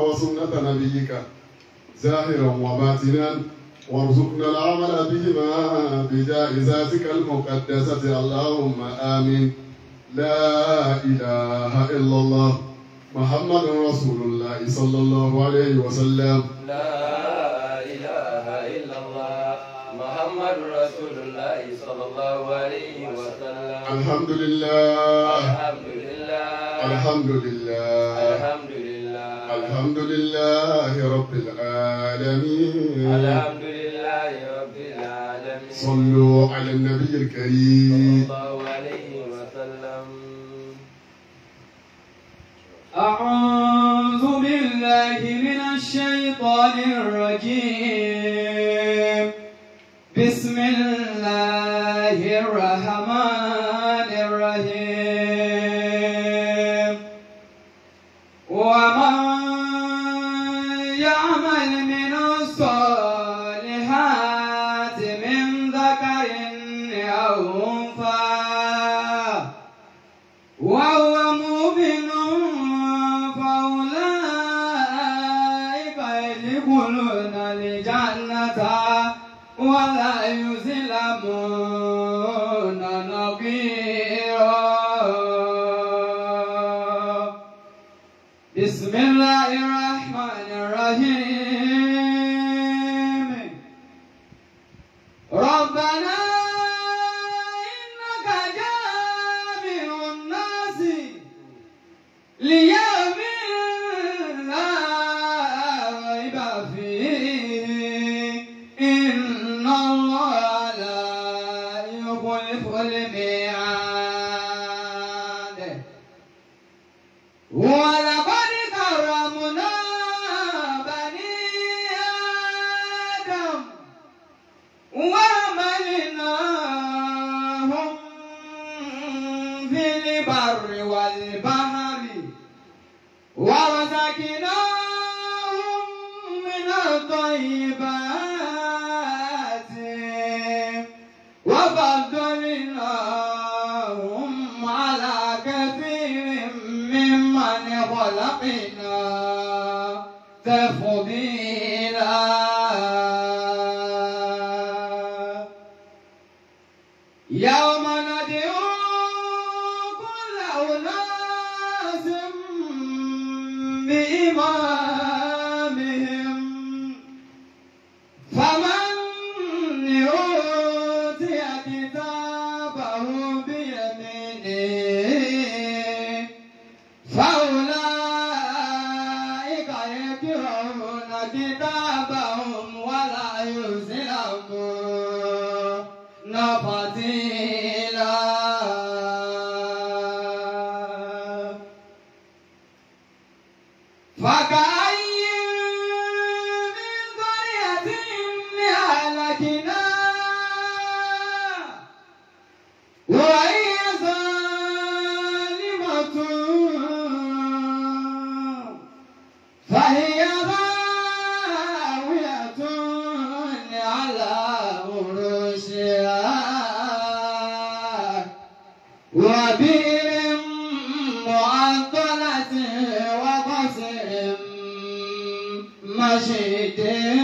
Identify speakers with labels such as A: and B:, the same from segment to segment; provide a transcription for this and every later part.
A: وسنة نبيك ظاهرا وباطنا وارزقنا العمل بهما بجائزاتك المقدسة اللهم آمين لا إله إلا الله محمد رسول الله صلى الله عليه وسلم
B: لا إله إلا الله محمد رسول الله صلى الله عليه وسلم
A: الحمد لله
B: الحمد لله
A: الحمد لله
B: الحمد لله
A: الحمد لله رب العالمين
B: الحمد لله رب العالمين
A: صلوا على النبي
B: صلى
A: الكريم
B: الله عليه وسلم
C: أعوذ بالله من الشيطان الرجيم بسم الله الرحمن الرحيم ومن يعمل من الصالحات من ذكر أو أنثى وهو مؤمن فأولئك يدخلون الجنة ولا يظلمون نقيرا بسم الله الرحمن الرحيم ربنا إنك جامع الناس ليوم لا ريب فيه إن الله لا يخلف الميعاد ولقد كرمنا بني آدم وعملناهم في البر والبحر ورزقناهم من الطيبات وفضلناهم على كثير ممن خلقنا تفضيلا يوم ندعو كل أناس بإمامهم فمن أوتي كتابه بيمينه فأولئك يقرؤون كتابهم ولا يظلمون فتيلا فكأي من قرية أهلكناها وهي ظالمة فهي خاوية على عروشها وبئر معطلة وقصر مشيد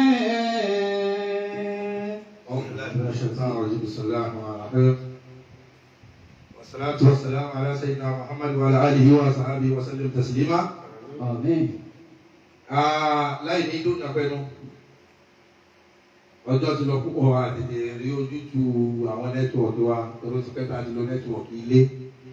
D: أعوذ بالله من الشيطان الرجيم بسم الله الرحمن الرحيم والصلاة والسلام على سيدنا محمد وعلى آله وصحبه وسلم تسليما
C: آمين
D: Ah, láì ní dúnà pẹ́nu ọjọ́ ti lọ púpọ̀ wa tètè rí ojútu àwọn nẹ́tíwọ̀kì wa tọ́lọ́ ti pẹ́ta ti lọ nẹ́tíwọ̀kì ilé.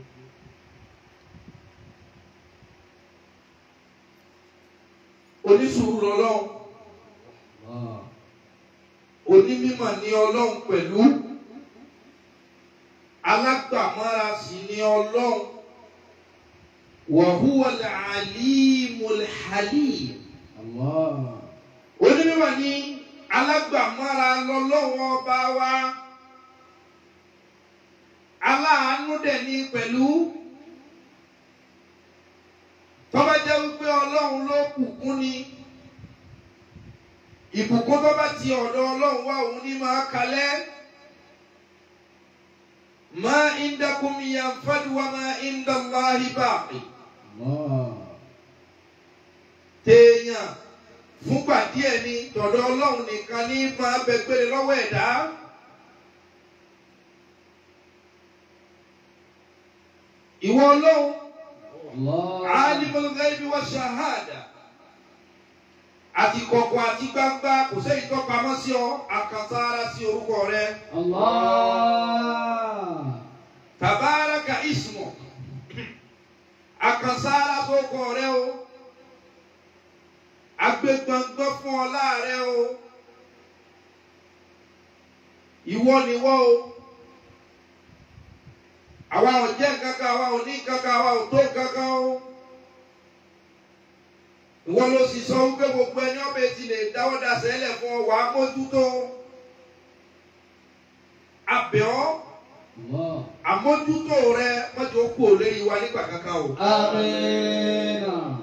D: onísùúrù lọ́lọ́run onímímọ̀ ní ọlọ́run pẹ̀lú alágbàmọ́ra sì ní ọlọ́run wàhúwà làálímùl halim
C: الله
D: onímọ̀ ní alágbàmọ́ra lọ́lọ́run ọba wa aláàánú dẹ̀ ní pẹ̀lú tọ́ba jẹ́ wípé ọlọ́run ló bùkún ni ìbùkún tó bá ti ọ̀dọ̀ ọlọ́run wá òun ní máa kalẹ̀ ma indakum yanfadu wa ma indallahi baqi
C: الله
D: téèyàn èèyàn fúngbà díẹ̀ ni tọ̀dọ̀ ọlọ́run nìkan ní máa bẹ gbére lọ́wọ́ ẹ̀dá. ìwọ ọlọ́run
C: الله
D: alimul ghaibi wa shahada àti kọ̀kọ̀ àti gbangba kò sẹ́yìn tó pamọ́ sí ọ àkànṣára sí orúkọ rẹ
C: الله
D: tabaraka ismu àkànṣára sókọ rẹ o agbégbọ̀ngbọ̀n fún ọ láàrẹ o ìwọ niwọ o àwa ò jẹ́ kankan àwa ò ní kankan àwa ò tó kankan o ìwọ ló sì sọ wípé gbogbo ẹni ọbẹ̀ ti lè dáwọ́ dasẹ̀ lẹ̀ fún ọ wàá mójútó abẹ́ ọ́
C: الله
D: àmójútó rẹ mọ́jọ́ kú ò lérí wa nígbà kankan o.
C: آمين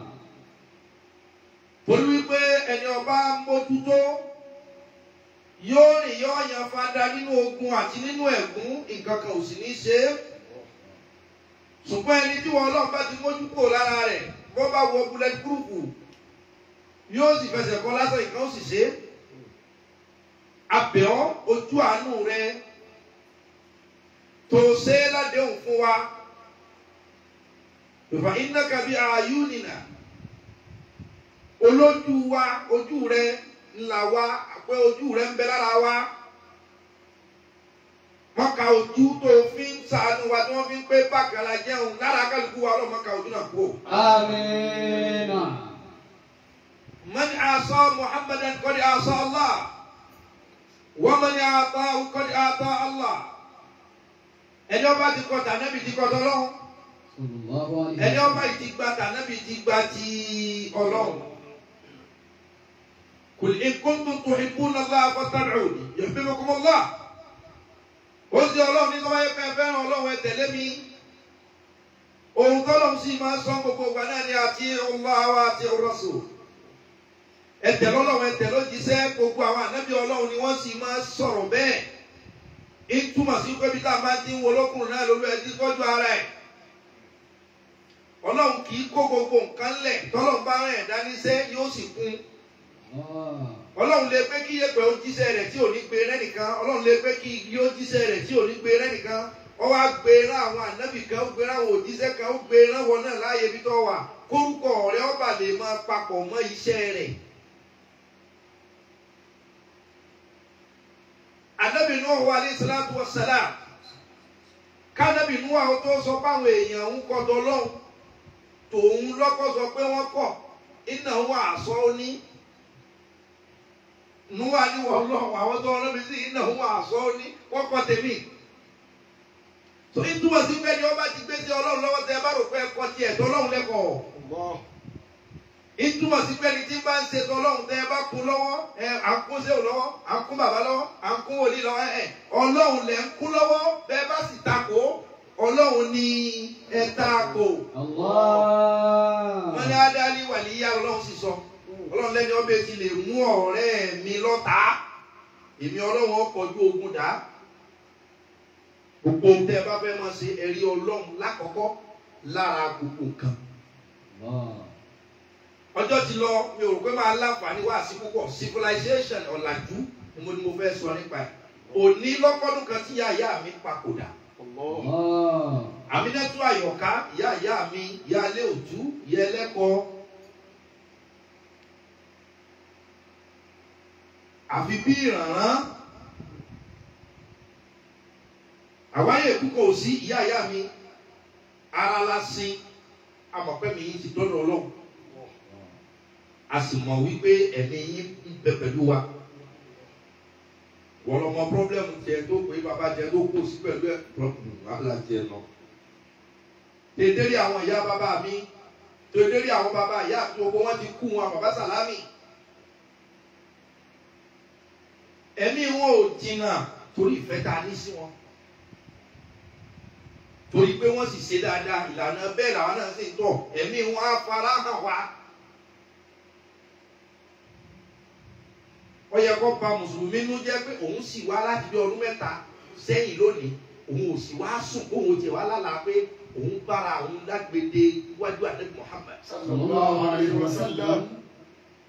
D: torí wípé ẹni ọba mójútó yóò rìn yóò yan fada nínú ogun àti nínú ẹ̀gún nǹkan kan ò sì ní ṣe é ṣùgbọ́n ẹni tí wọn ọlọ́run bá ti mójú kúrò lára rẹ̀ bó bá wọ bullet proof yóò sì fẹsẹ̀ kọ́ lásán nǹkan ó sì ṣe é abẹ́ ọ́ ojú àánú rẹ tó ṣe é ládéhùn fún wa ìfà iná kàbí àyúnìnà olójú wa ojú rẹ ńlá wa pé ojú rẹ ń bẹ lára wa wọn ka ojú tó fi ń ṣàánú wa tí wọn fi ń pé bákàlà jẹun lára kálukú wa ọlọmọ ka ojú náà kú.
C: آمين
D: من عصى محمدا قد عصى الله ومن أعطاه قد أعطى الله ẹni ọba ti kọ tànàbì ti kọ tọlọ́run
C: صلى الله عليه
D: ẹni
C: وسلم
D: ọba yìí ti gba tànàbì ti gba ti Ọlọ́run kul in kuntum tuhibbuna Allah fattabi'uni yuhbibkumu Allah ó sì Ọlọ́run ní sọ́wọ́ yẹn fẹ́ fẹ́ràn Ọlọ́run ẹ tẹ̀lé mi ohun tọ́lọ́run sì máa ń sọ gbogbo ìgbà náà ni àti Allah wa àti Rasul ẹ tẹ̀lé Ọlọ́run ẹ tẹ̀lé òjíṣẹ́ gbogbo àwọn ànábì Ọlọ́run ni wọ́n sì máa ń sọ̀rọ̀ bẹ́ẹ̀ ìtumọ̀ sí pé bí tá a máa ti ń wo olókùnrin náà lórí ẹ ti tọ́jú ara ẹ̀ ọlọ́run kì í kó gbogbo nǹkan lẹ̀ tọ́lọ́run bá rẹ̀ dáníṣẹ́ yóò sì kún
C: الله
D: ọlọ́run lè pé kí yẹ̀pẹ̀ ó jíṣẹ́ rẹ̀ tí ò ní gbé rẹ́nìkan ọlọ́run lè pé kí igi ó jíṣẹ́ rẹ̀ tí ò ní gbé rẹ́nìkan ó wá gbé rán àwọn ànábì kan ó gbé rán àwọn òjíṣẹ́ kan ó gbé rán wọn náà láàyè ibi tó wà kórúkọ rẹ̀ ọba lè máa papọ̀ mọ́ iṣẹ́ rẹ̀. ànábì Nuhu alayhi salatu wa salam kánábì Nuhu àwọn tó sọ fáwọn èèyàn ń kọ́ dọ́lọ́hún tòun lọ́kọ́ sọ pé wọ́n kọ̀ iná wà sọ ó ní nuwa ni wọ́n lọ àwọn tó ọlọ́mi sí iná wà sọ ó ní wọ́n kọ́ tèmi. tó ìtumọ̀ sí pé ni wọ́n bá ti gbé sí ọlọ́run lọ́wọ́ tẹ ẹ bá rò pé ẹ kọ́ tiẹ̀ tọ́lọ́run lẹ́kọ̀ọ́. ìtumọ̀ sí pé ni tí bá ń ṣe tọ́lọ́run tẹ ẹ bá kún lọ́wọ́ ẹ à ń kún séwò lọ́wọ́ à ń kún bàbá lọ́wọ́ à ń kún wòlíì lọ́wọ́ ẹ ọlọ́run lẹ̀ ń kún lọ́wọ́ bẹ́ẹ̀ bá sì takò ọlọ́run ni ẹ takò
C: الله
D: wọ́n ní adáli wàlíyá ọlọ́run sì sọ ọlọ́run lẹ́ni ọbẹ̀ ti lè mú ọ̀rẹ́ mi lọ́ta èmi ọlọ́run ọkọ̀jú ogun dá gbogbo ohun tẹ́ ẹ bá fẹ́ máa ṣe ẹ̀rí ọlọ́run lákọ̀ọ́kọ́ lára gbogbo nǹkan
C: الله
D: ọjọ́ ti lọ mi ò rò pé máa láǹfààní wá sí púpọ̀ civilization ọ̀làjú ni mo ní mo fẹ́ sọ nípa ẹ̀ òní lọ́kọ́dún kan tí ìyá ìyá mi papòdà
C: الله
D: àmínátú àyọ̀ká ìyá ìyá mi ìyá ilé òtú ìyá ẹlẹ́kọ̀ọ́ àfi bí ìrànràn àwáyé púpọ̀ sí ìyá ìyá mi ara la sin amọ̀pẹ́ mi yìí ti dọ́dọ̀ ọlọ́run a sì mọ̀ wípé ẹ̀mí yín ń bẹ pẹ̀lú wa wọ́n lọ mọ pọ́blẹ́mù tiẹ̀ tó pé bàbá tiẹ̀ tó kó sí pẹ̀lú ẹ̀ wàhálà tiẹ̀ lọ tètèrè àwọn ìyá bàbá mi tètèrè àwọn bàbá ìyá àti gbogbo wọn ti kú wọn bàbá sàlámì ẹ̀mí wọn ò jìnnà torí ìfẹ́ tá a ní sí wọn torí pé wọ́n sì ṣe dáadáa ìlànà bẹ́ẹ̀ làwọn náà sì ń tọ̀ ẹ̀mí wọn á fara hàn wá. ó yẹ kó ba mùsùlùmí nú jẹ́ pé òun sì wá láti bí ọdún mẹ́ta sẹ́yìn lónìí òun ò sì wá sùn òun ò tiẹ̀ wá lálàá pé òun bára òun lágbèdè iwájú àdébí Muhammad.
A: sallallahu alayhi wa sallam.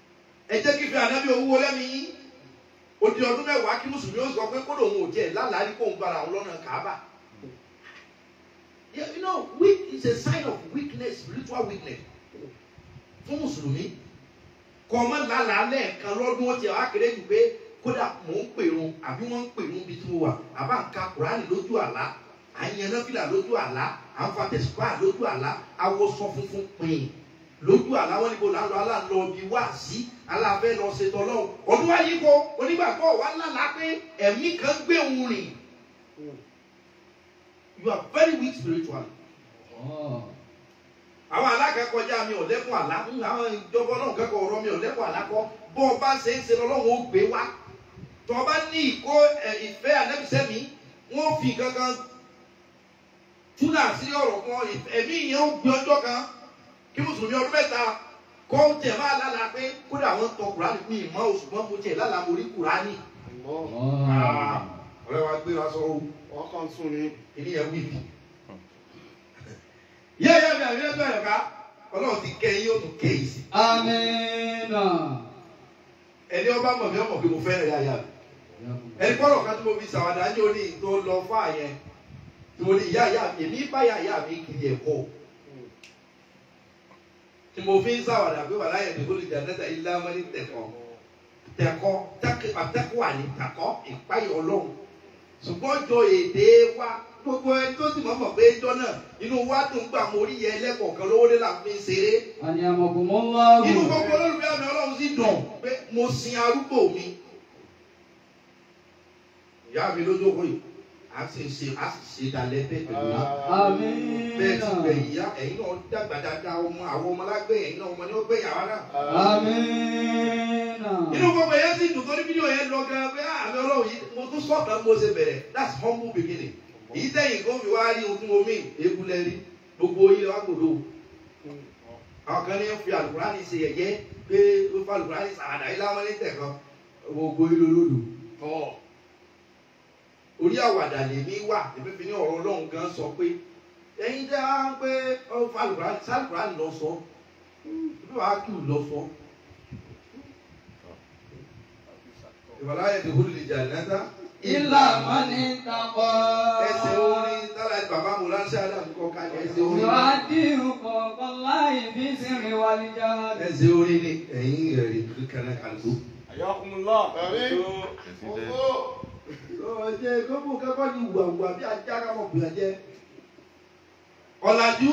D: nífẹ̀ẹ́ ànábì owó lẹ́mìí ó di ọdún mẹ́wàá kí mùsùlùmí ó sọ pé kódò òun ò jẹ́ lálàá rí kóun bára òun lọ́nà kàábà. Yeah, you know, weak is a sign of weakness, spiritual weakness. Fún Mùsùlùmí, kọ́ ọmọ lálàá lẹ́ẹ̀kan lọ́dún ó ti wá kéré jù pé kódà mò ń pèrun àbí wọ́n ń pèrun bí tí mo wà, àbá ń ka Kùránì lójú àlá, à ń yan náfìlà lójú àlá, à ń fa tẹ̀sípà lójú àlá, awọ́sọ funfun pin lójú àlá wọn níbo là ń lọ aláǹlọ bí wá sí aláàfẹ́ lọ ṣètò ọlọ́run. Ọdún wáyé kọ onígbàgbọ́ wa lálàá pé ẹ̀mí kan gbé òun rìn. You are very weak spiritually
C: Allah.
D: àwọn alákẹ́kọ̀ọ́já mi ò lẹ́kùn àlá ń àwọn ìjọba ọlọ́run kẹ́kọ̀ọ́ ọ̀rọ̀ mi ò lẹ́kùn àlá kọ́ bó o bá ṣe ń ṣe lọ́lọ́run ó gbé wá tó o bá ní ìkó ẹ̀, ìfẹ́ ànẹ́bíṣẹ́ mi wọ́n fi kankan túnà sí ọ̀rọ̀ kan ẹ̀mí yẹn ó gbé ọjọ́ kan kí mùsùlùmí ọdún mẹ́ta kọ́ ó tẹ̀ máa lálàá pé kódà wọ́n tọ kùránì pé ìmọ̀ oṣù mọ́ mo tiẹ̀ lálàá mo rí kùránì
C: Allah.
D: ọ̀rẹ́ wa gbé wa sọ ọ́
A: wọ́n kàn sùn ní.
D: ìní yẹn wí bi. yẹ́yẹ́ mi àbí ẹgbẹ́ rẹ̀ ká ọlọ́run ti kẹ́ yín ó tún kẹ́ yìí sí.
C: Amina.
D: ẹni ọba mọ̀ mí ọmọ pé mo fẹ́ràn yáyà mi. ẹni kọ́rọ̀ kan tí mo fi sàwádà ní oní tó lọ fún àyẹn tí mo ní ìyá ìyá mi èmi bá ìyá ìyá mi kiri ẹ̀kọ́. tí mo fi ń sàwádà pé wàhálà yẹn nìkó lè jà nẹ́tà ilé ọmọ ní tẹ̀kọ́ tẹ̀kọ́ tẹ́kọ̀ wà ní tẹ̀kọ́ ìpáyọ̀ ọlọ́run ṣùgbọ́n jọ èdè wa gbogbo ẹni tó sì mọ̀ mọ̀ pé ẹjọ́ náà inú wa dùn gbà mo rí yẹ ẹlẹ́kọ̀ọ̀kan lówó dé là ń fi ń ṣeré
C: Ani amakumullahu.
D: inú gbogbo olólùfẹ́ àmì ọlọ́run sì dùn pé mo sin arúgbó mi. ìyá mi lójókòó yìí a sì ń ṣe a sì ṣe dalẹ̀ bẹ́ẹ̀ pẹ̀lú wa. bẹ́ẹ̀ ti gbẹ̀
C: Amina.
D: ìyá ẹ̀yin náà dàgbà dáadáa ọmọ àwọn ọmọ alágbé ẹ̀yin náà ọmọ ni ó gbé yàrá náà.
C: Amina.
D: inú gbogbo yẹn sì dùn torí fídíò yẹn lọ gan pé ah, àmì ọlọ́run yìí mo tún sọ̀kan mo ṣe bẹ̀rẹ̀ that's humble beginning. èyí tẹ̀yìn kó fi wá rí ohun tí mo mí ewu lẹ́rí gbogbo yìí wá gbòdo. àwọn kan ní fi àlùkùránì ṣe yẹ̀yẹ́ pé ó fa àlùkùránì sàràdà yìí láwọn ní tẹ̀kan gbogbo yìí lolódò. orí àwàdà lèmi wà èmi fi ní ọ̀rọ̀ ọlọ́run gan sọ pé ẹ̀yin tẹ́ wá ń pé ó fa àlùkùránì sàlùkùránì lọ sọ bí wàá kí ù lọ sọ. ìwàláyé ti húlù ìjà ìnáta.
C: Illa mani taqa.
D: ẹsẹ̀ orin tára bàbá mo ránṣẹ́ àdàmú kọ́ ká ẹsẹ̀ orin.
C: Yu'addihu fawqallahi fi sirri wal jahr.
D: ẹsẹ̀ orin ni ẹ̀yin ẹ̀rí kankan kàlùkù.
B: Ayakumullah.
A: Àmín. Owó.
D: ọ̀jẹ̀ gbogbo kẹ́kọ̀ọ́ ni wùwàwùwà bí ajá kámọ̀ bùyà jẹ́. ọ̀làjú.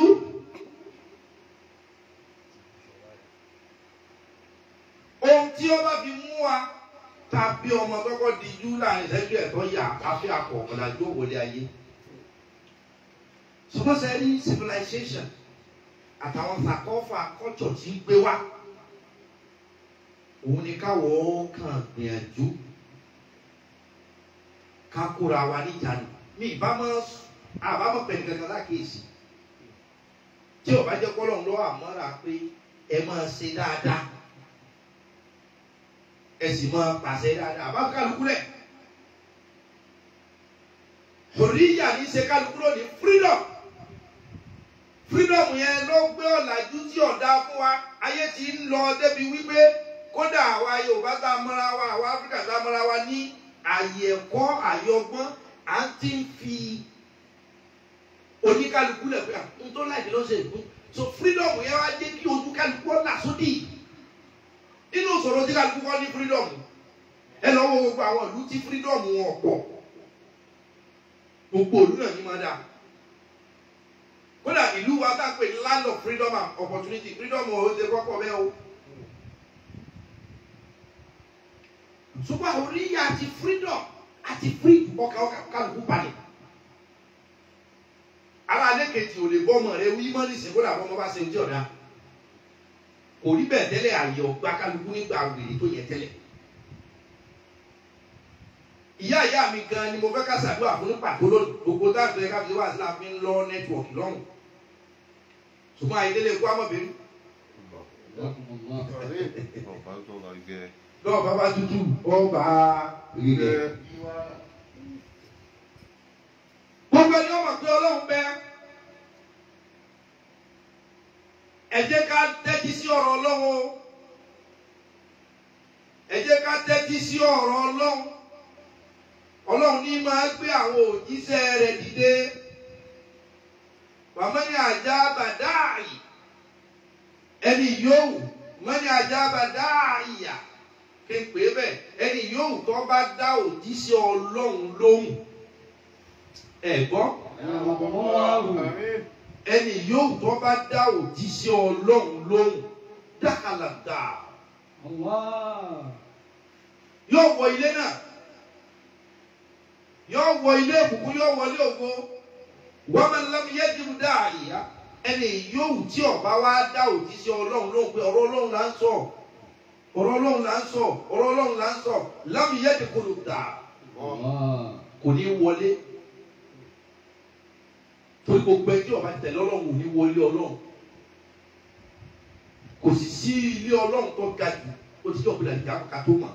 D: ohun tí ó bá fi mú wa tàbí ọmọ kọ́kọ́ di jú láàrin ìṣẹ́jú ẹ̀tọ́ yà afẹ́ àpọ̀ ọ̀làjú òwòlé ayé. sọmọsẹ ní civilization àtàwọn sàkọ́fà culture tí ń gbé wá òun ni káwọ́ kàn gbìyànjú ká kóra wa níjànú mi ìbámọ́ àbámọ́ pẹ̀lú kankan lákèésì tí ò bá jẹ́ kọ́lọ́ ń lọ́ àmọ́ra pé ẹ máa ṣe dáadáa ẹ sì máa pàṣẹ dáadáa àbá kálukú rẹ̀ òríyà ní í ṣe kálukú lónìí freedom freedom yẹn ló gbé ọ̀làjú tí ọ̀dà fún wa ayé ti ń lọ débi wípé kódà àwa Yorùbá tá a mọ́ra wa àwa Áfíríkà tá a mọ́ra wa ní àyè ẹ̀kọ́ àyè ọgbọ́n à ń ti ń fi oníkálukú lẹ̀ pé n tó láì ló ṣe ìpín so freedom yẹn wá jẹ́ kí ojú kálukú ọ̀là sódì nínú ìṣòro tí kálukú kọ́ ní freedom ẹ lọ wo gbogbo àwọn ìlú tí freedom wọn pọ̀ gbogbo ìlú náà ní máa dáa kódà ìlú wa tá a pè ní land of freedom and opportunity freedom ò ṣe kọ́kọ́ bẹ́ẹ̀ o. ṣùgbọ́n oríyá àti freedom àti free ọkà ọkà kálukú balẹ̀. ara alẹ́ kejì ò lè bọ́ ọmọ rẹ wí mọ́ nísìnyí kódà bọ́ ọmọ bá ṣe ojú ọ̀dà. kò rí bẹ́ẹ̀ tẹ́lẹ̀ àyè ọgbà kálukú nígbà wèrè tó yẹ tẹ́lẹ̀. ìyá ìyá mi gan ni mo fẹ́ ká ṣàdúrà fún ní pàtó lónìí gbogbo táàbù ẹ̀ka fi wá sílá fi ń lọ nẹ́tíwọ̀kì lọ́rùn. ṣùgbọ́n ayédélé kó amọ̀bìnrin
C: Jazakumullah.
A: Àmín.
D: lọ́wọ́ bàbá tútù ọba rírẹ̀.
A: Ẹ.
D: gbogbo ẹni ọmọ pé ọlọ́run bẹ ẹ jẹ́ ká tẹ́tí sí ọ̀rọ̀ ọlọ́run o ẹ jẹ́ ká tẹ́tí sí ọ̀rọ̀ ọlọ́run ọlọ́run ní máa gbé àwọn òjíṣẹ́ rẹ̀ dìde wàmọ́ni àjà bàdáàyì ẹni yòówù mọ́ni àjà bàdáàyà kí n pè é bẹ́ẹ̀ ẹni yòówù tó bá dá òjíṣẹ́ ọlọ́run lóhùn ẹ gbọ́ ẹni yòówù tó bá dá òjíṣẹ́ ọlọ́run lóhùn dákàlà dáa
C: Allah.
D: yóò wọ ilé náà yóò wọ ilé ìbùkún yóò wọlé ògo wọ́n máa ń lọ́mú yẹ́dìmú dáàyà ẹni yòówù tí ọba wa dá òjíṣẹ́ ọlọ́run lóhùn pé ọ̀rọ̀ ọlọ́run là ń sọ ọ̀rọ̀ ọlọ́run là ń sọ ọ̀rọ̀ ọlọ́run là ń sọ lọ́mú yẹ́dìmú dà
C: Allah.
D: kò ní wọlé torí gbogbo ẹjọ́ ọba tẹ̀lé ọlọ́run ò ní wọlé ọlọ́run kò sì sí ilé ọlọ́run tó ga jù ó ti jọ́ òpinlẹ̀ ìjà ká tó mọ̀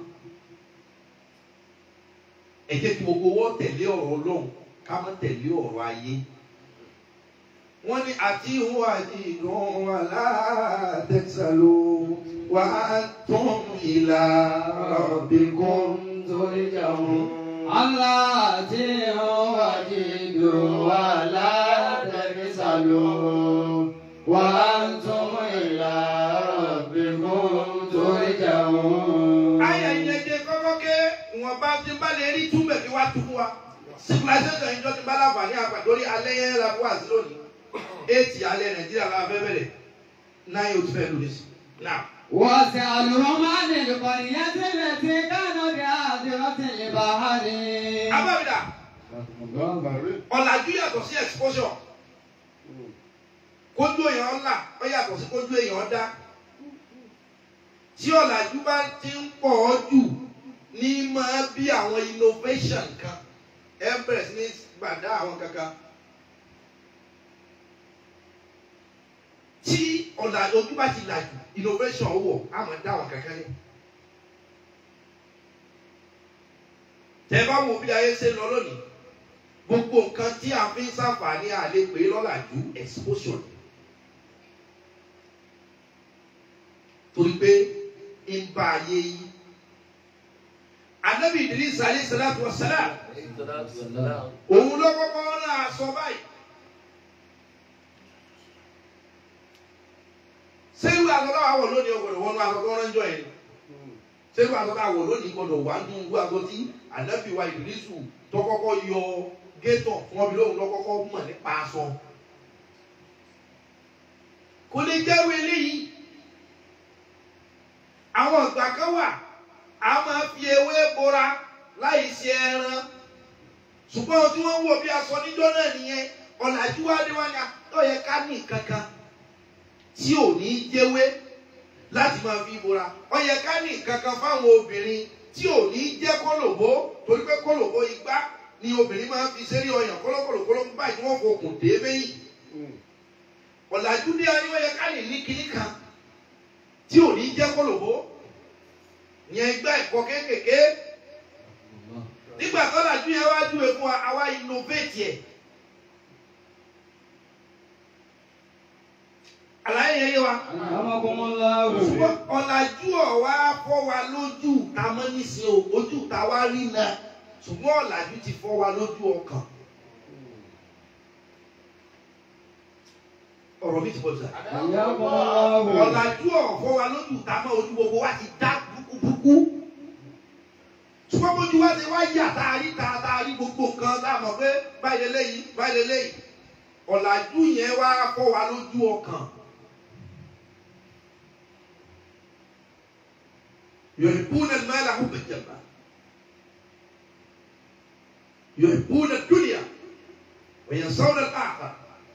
D: ẹ jẹ́ kí gbogbo wọ́n tẹ̀lé ọ̀rọ̀ ọlọ́run ká má tẹ̀lé ọ̀rọ̀ ayé wọ́n ní àti ìhun àti ìdùn aláàtẹ̀sálò wà á tún ìlà rabbikum
C: turja'un. Allah tí ó wà nínú wa látẹ̀mísàlò. Wa antum ila rabbikum turja'un.
D: Ayà ìyẹn jẹ kọ́kọ́ ké ìwọ̀nba tí n bá lè rí túbẹ̀ kí wá tú fún wa. Civilization ìjọ ti bá láǹfààní àgbà lórí alẹ́ yẹn la fún àti lónìí. Éètì alẹ́ Nàìjíríà la fẹ́ bẹ̀rẹ̀. Náà yóò ti fẹ́ lórí sí. Náà.
C: واسألهم عن القرية التي كانوا بحاضرة البحر
D: Abáwìdà, ọ̀làjú yàtọ̀ sí exposure. Kójú èèyàn ńlá, ó yàtọ̀ sí kójú èèyàn dá. Tí ọ̀làjú bá ti ń pọ̀ ọ́ jù ní máa bí àwọn innovation kan. Ẹ bẹ̀rẹ̀ sí ní gbàdá àwọn kankan. tí ọ̀nà ojú bá ti làjù innovation wọ̀ á máa dá àwọn kankan lẹ̀. tẹ bá wo bí ayé ṣe lọ lónìí gbogbo nǹkan tí a fi ń ṣàǹfààní àlè pé lọ́làjú exposure torí pé ń bá ayé yí. Ànábì Idris alayhi salatu wa salam òun ló kọ́kọ́ rán aṣọ báyìí. ṣé irú aṣọ táwa wọ̀ lónìí ọgbọ̀dọ̀ wọnú aṣọ tó rán jọ yẹn ṣé irú aṣọ táwa wọ̀ lónìí gbọdọ̀ wà nínú irú aṣọ tí ànábì wa ìdírísù tó kọ́kọ́ yọ gétọ̀ fún ọbẹ̀ lóhùn lọ́kọ́kọ́ mọ̀ nípa aṣọ. kò lè jẹ́rú eléyìí àwọn ìgbà kan wà a máa fi ewé bora láì ṣe ẹran ṣùgbọ́n tí wọ́n ń wò bí aṣọ níjọ́ náà nìyẹn ọ̀làjú wa dé wá ní ó yẹ ká ní kankan tí ò ní jẹ́wé láti máa fi bora ó yẹ ká ní kankan fáwọn obìnrin tí ò ní jẹ́ kólòbó torí pé kólòbó igbá ni obìnrin máa ń fi sẹ́rí ọyàn kólókòlòkóló báyìí tí wọ́n fokùn dé méyìn ọ̀làjú dé ayé ó yẹ ká lè ní kinní kan tí ò ní jẹ́ kólòbó yẹn igbá ẹ̀kọ́ kéékèèké nígbà tó làjú yẹn wá júwe fún wa àwa innovate yẹ. àlàyé yẹn yé wa. ṣùgbọ́n ọ̀làjú ọ̀wá fọ́ wa lójú ta mọ́ nísìnyí o ojú ta wá rí náà ṣùgbọ́n ọ̀làjú ti fọ́ wa lójú ọkàn. ọ̀rọ̀ mi ti bọ̀ jù. ọ̀làjú ọ̀fọ́ wa lójú ta mọ́ ojú gbogbo wa ti dá búkúbúkú. ṣùgbọ́n bójú wa ti wá yà tá a rí ta tá a rí gbogbo nǹkan tá a mọ̀ pé báyìí lélẹ́yìí báyìí lélẹ́yìí ọ̀làjú yẹn wá fọ́ wa lójú ọkàn. يحبون المال حبا جما يحبون الدنيا وينسون الآخرة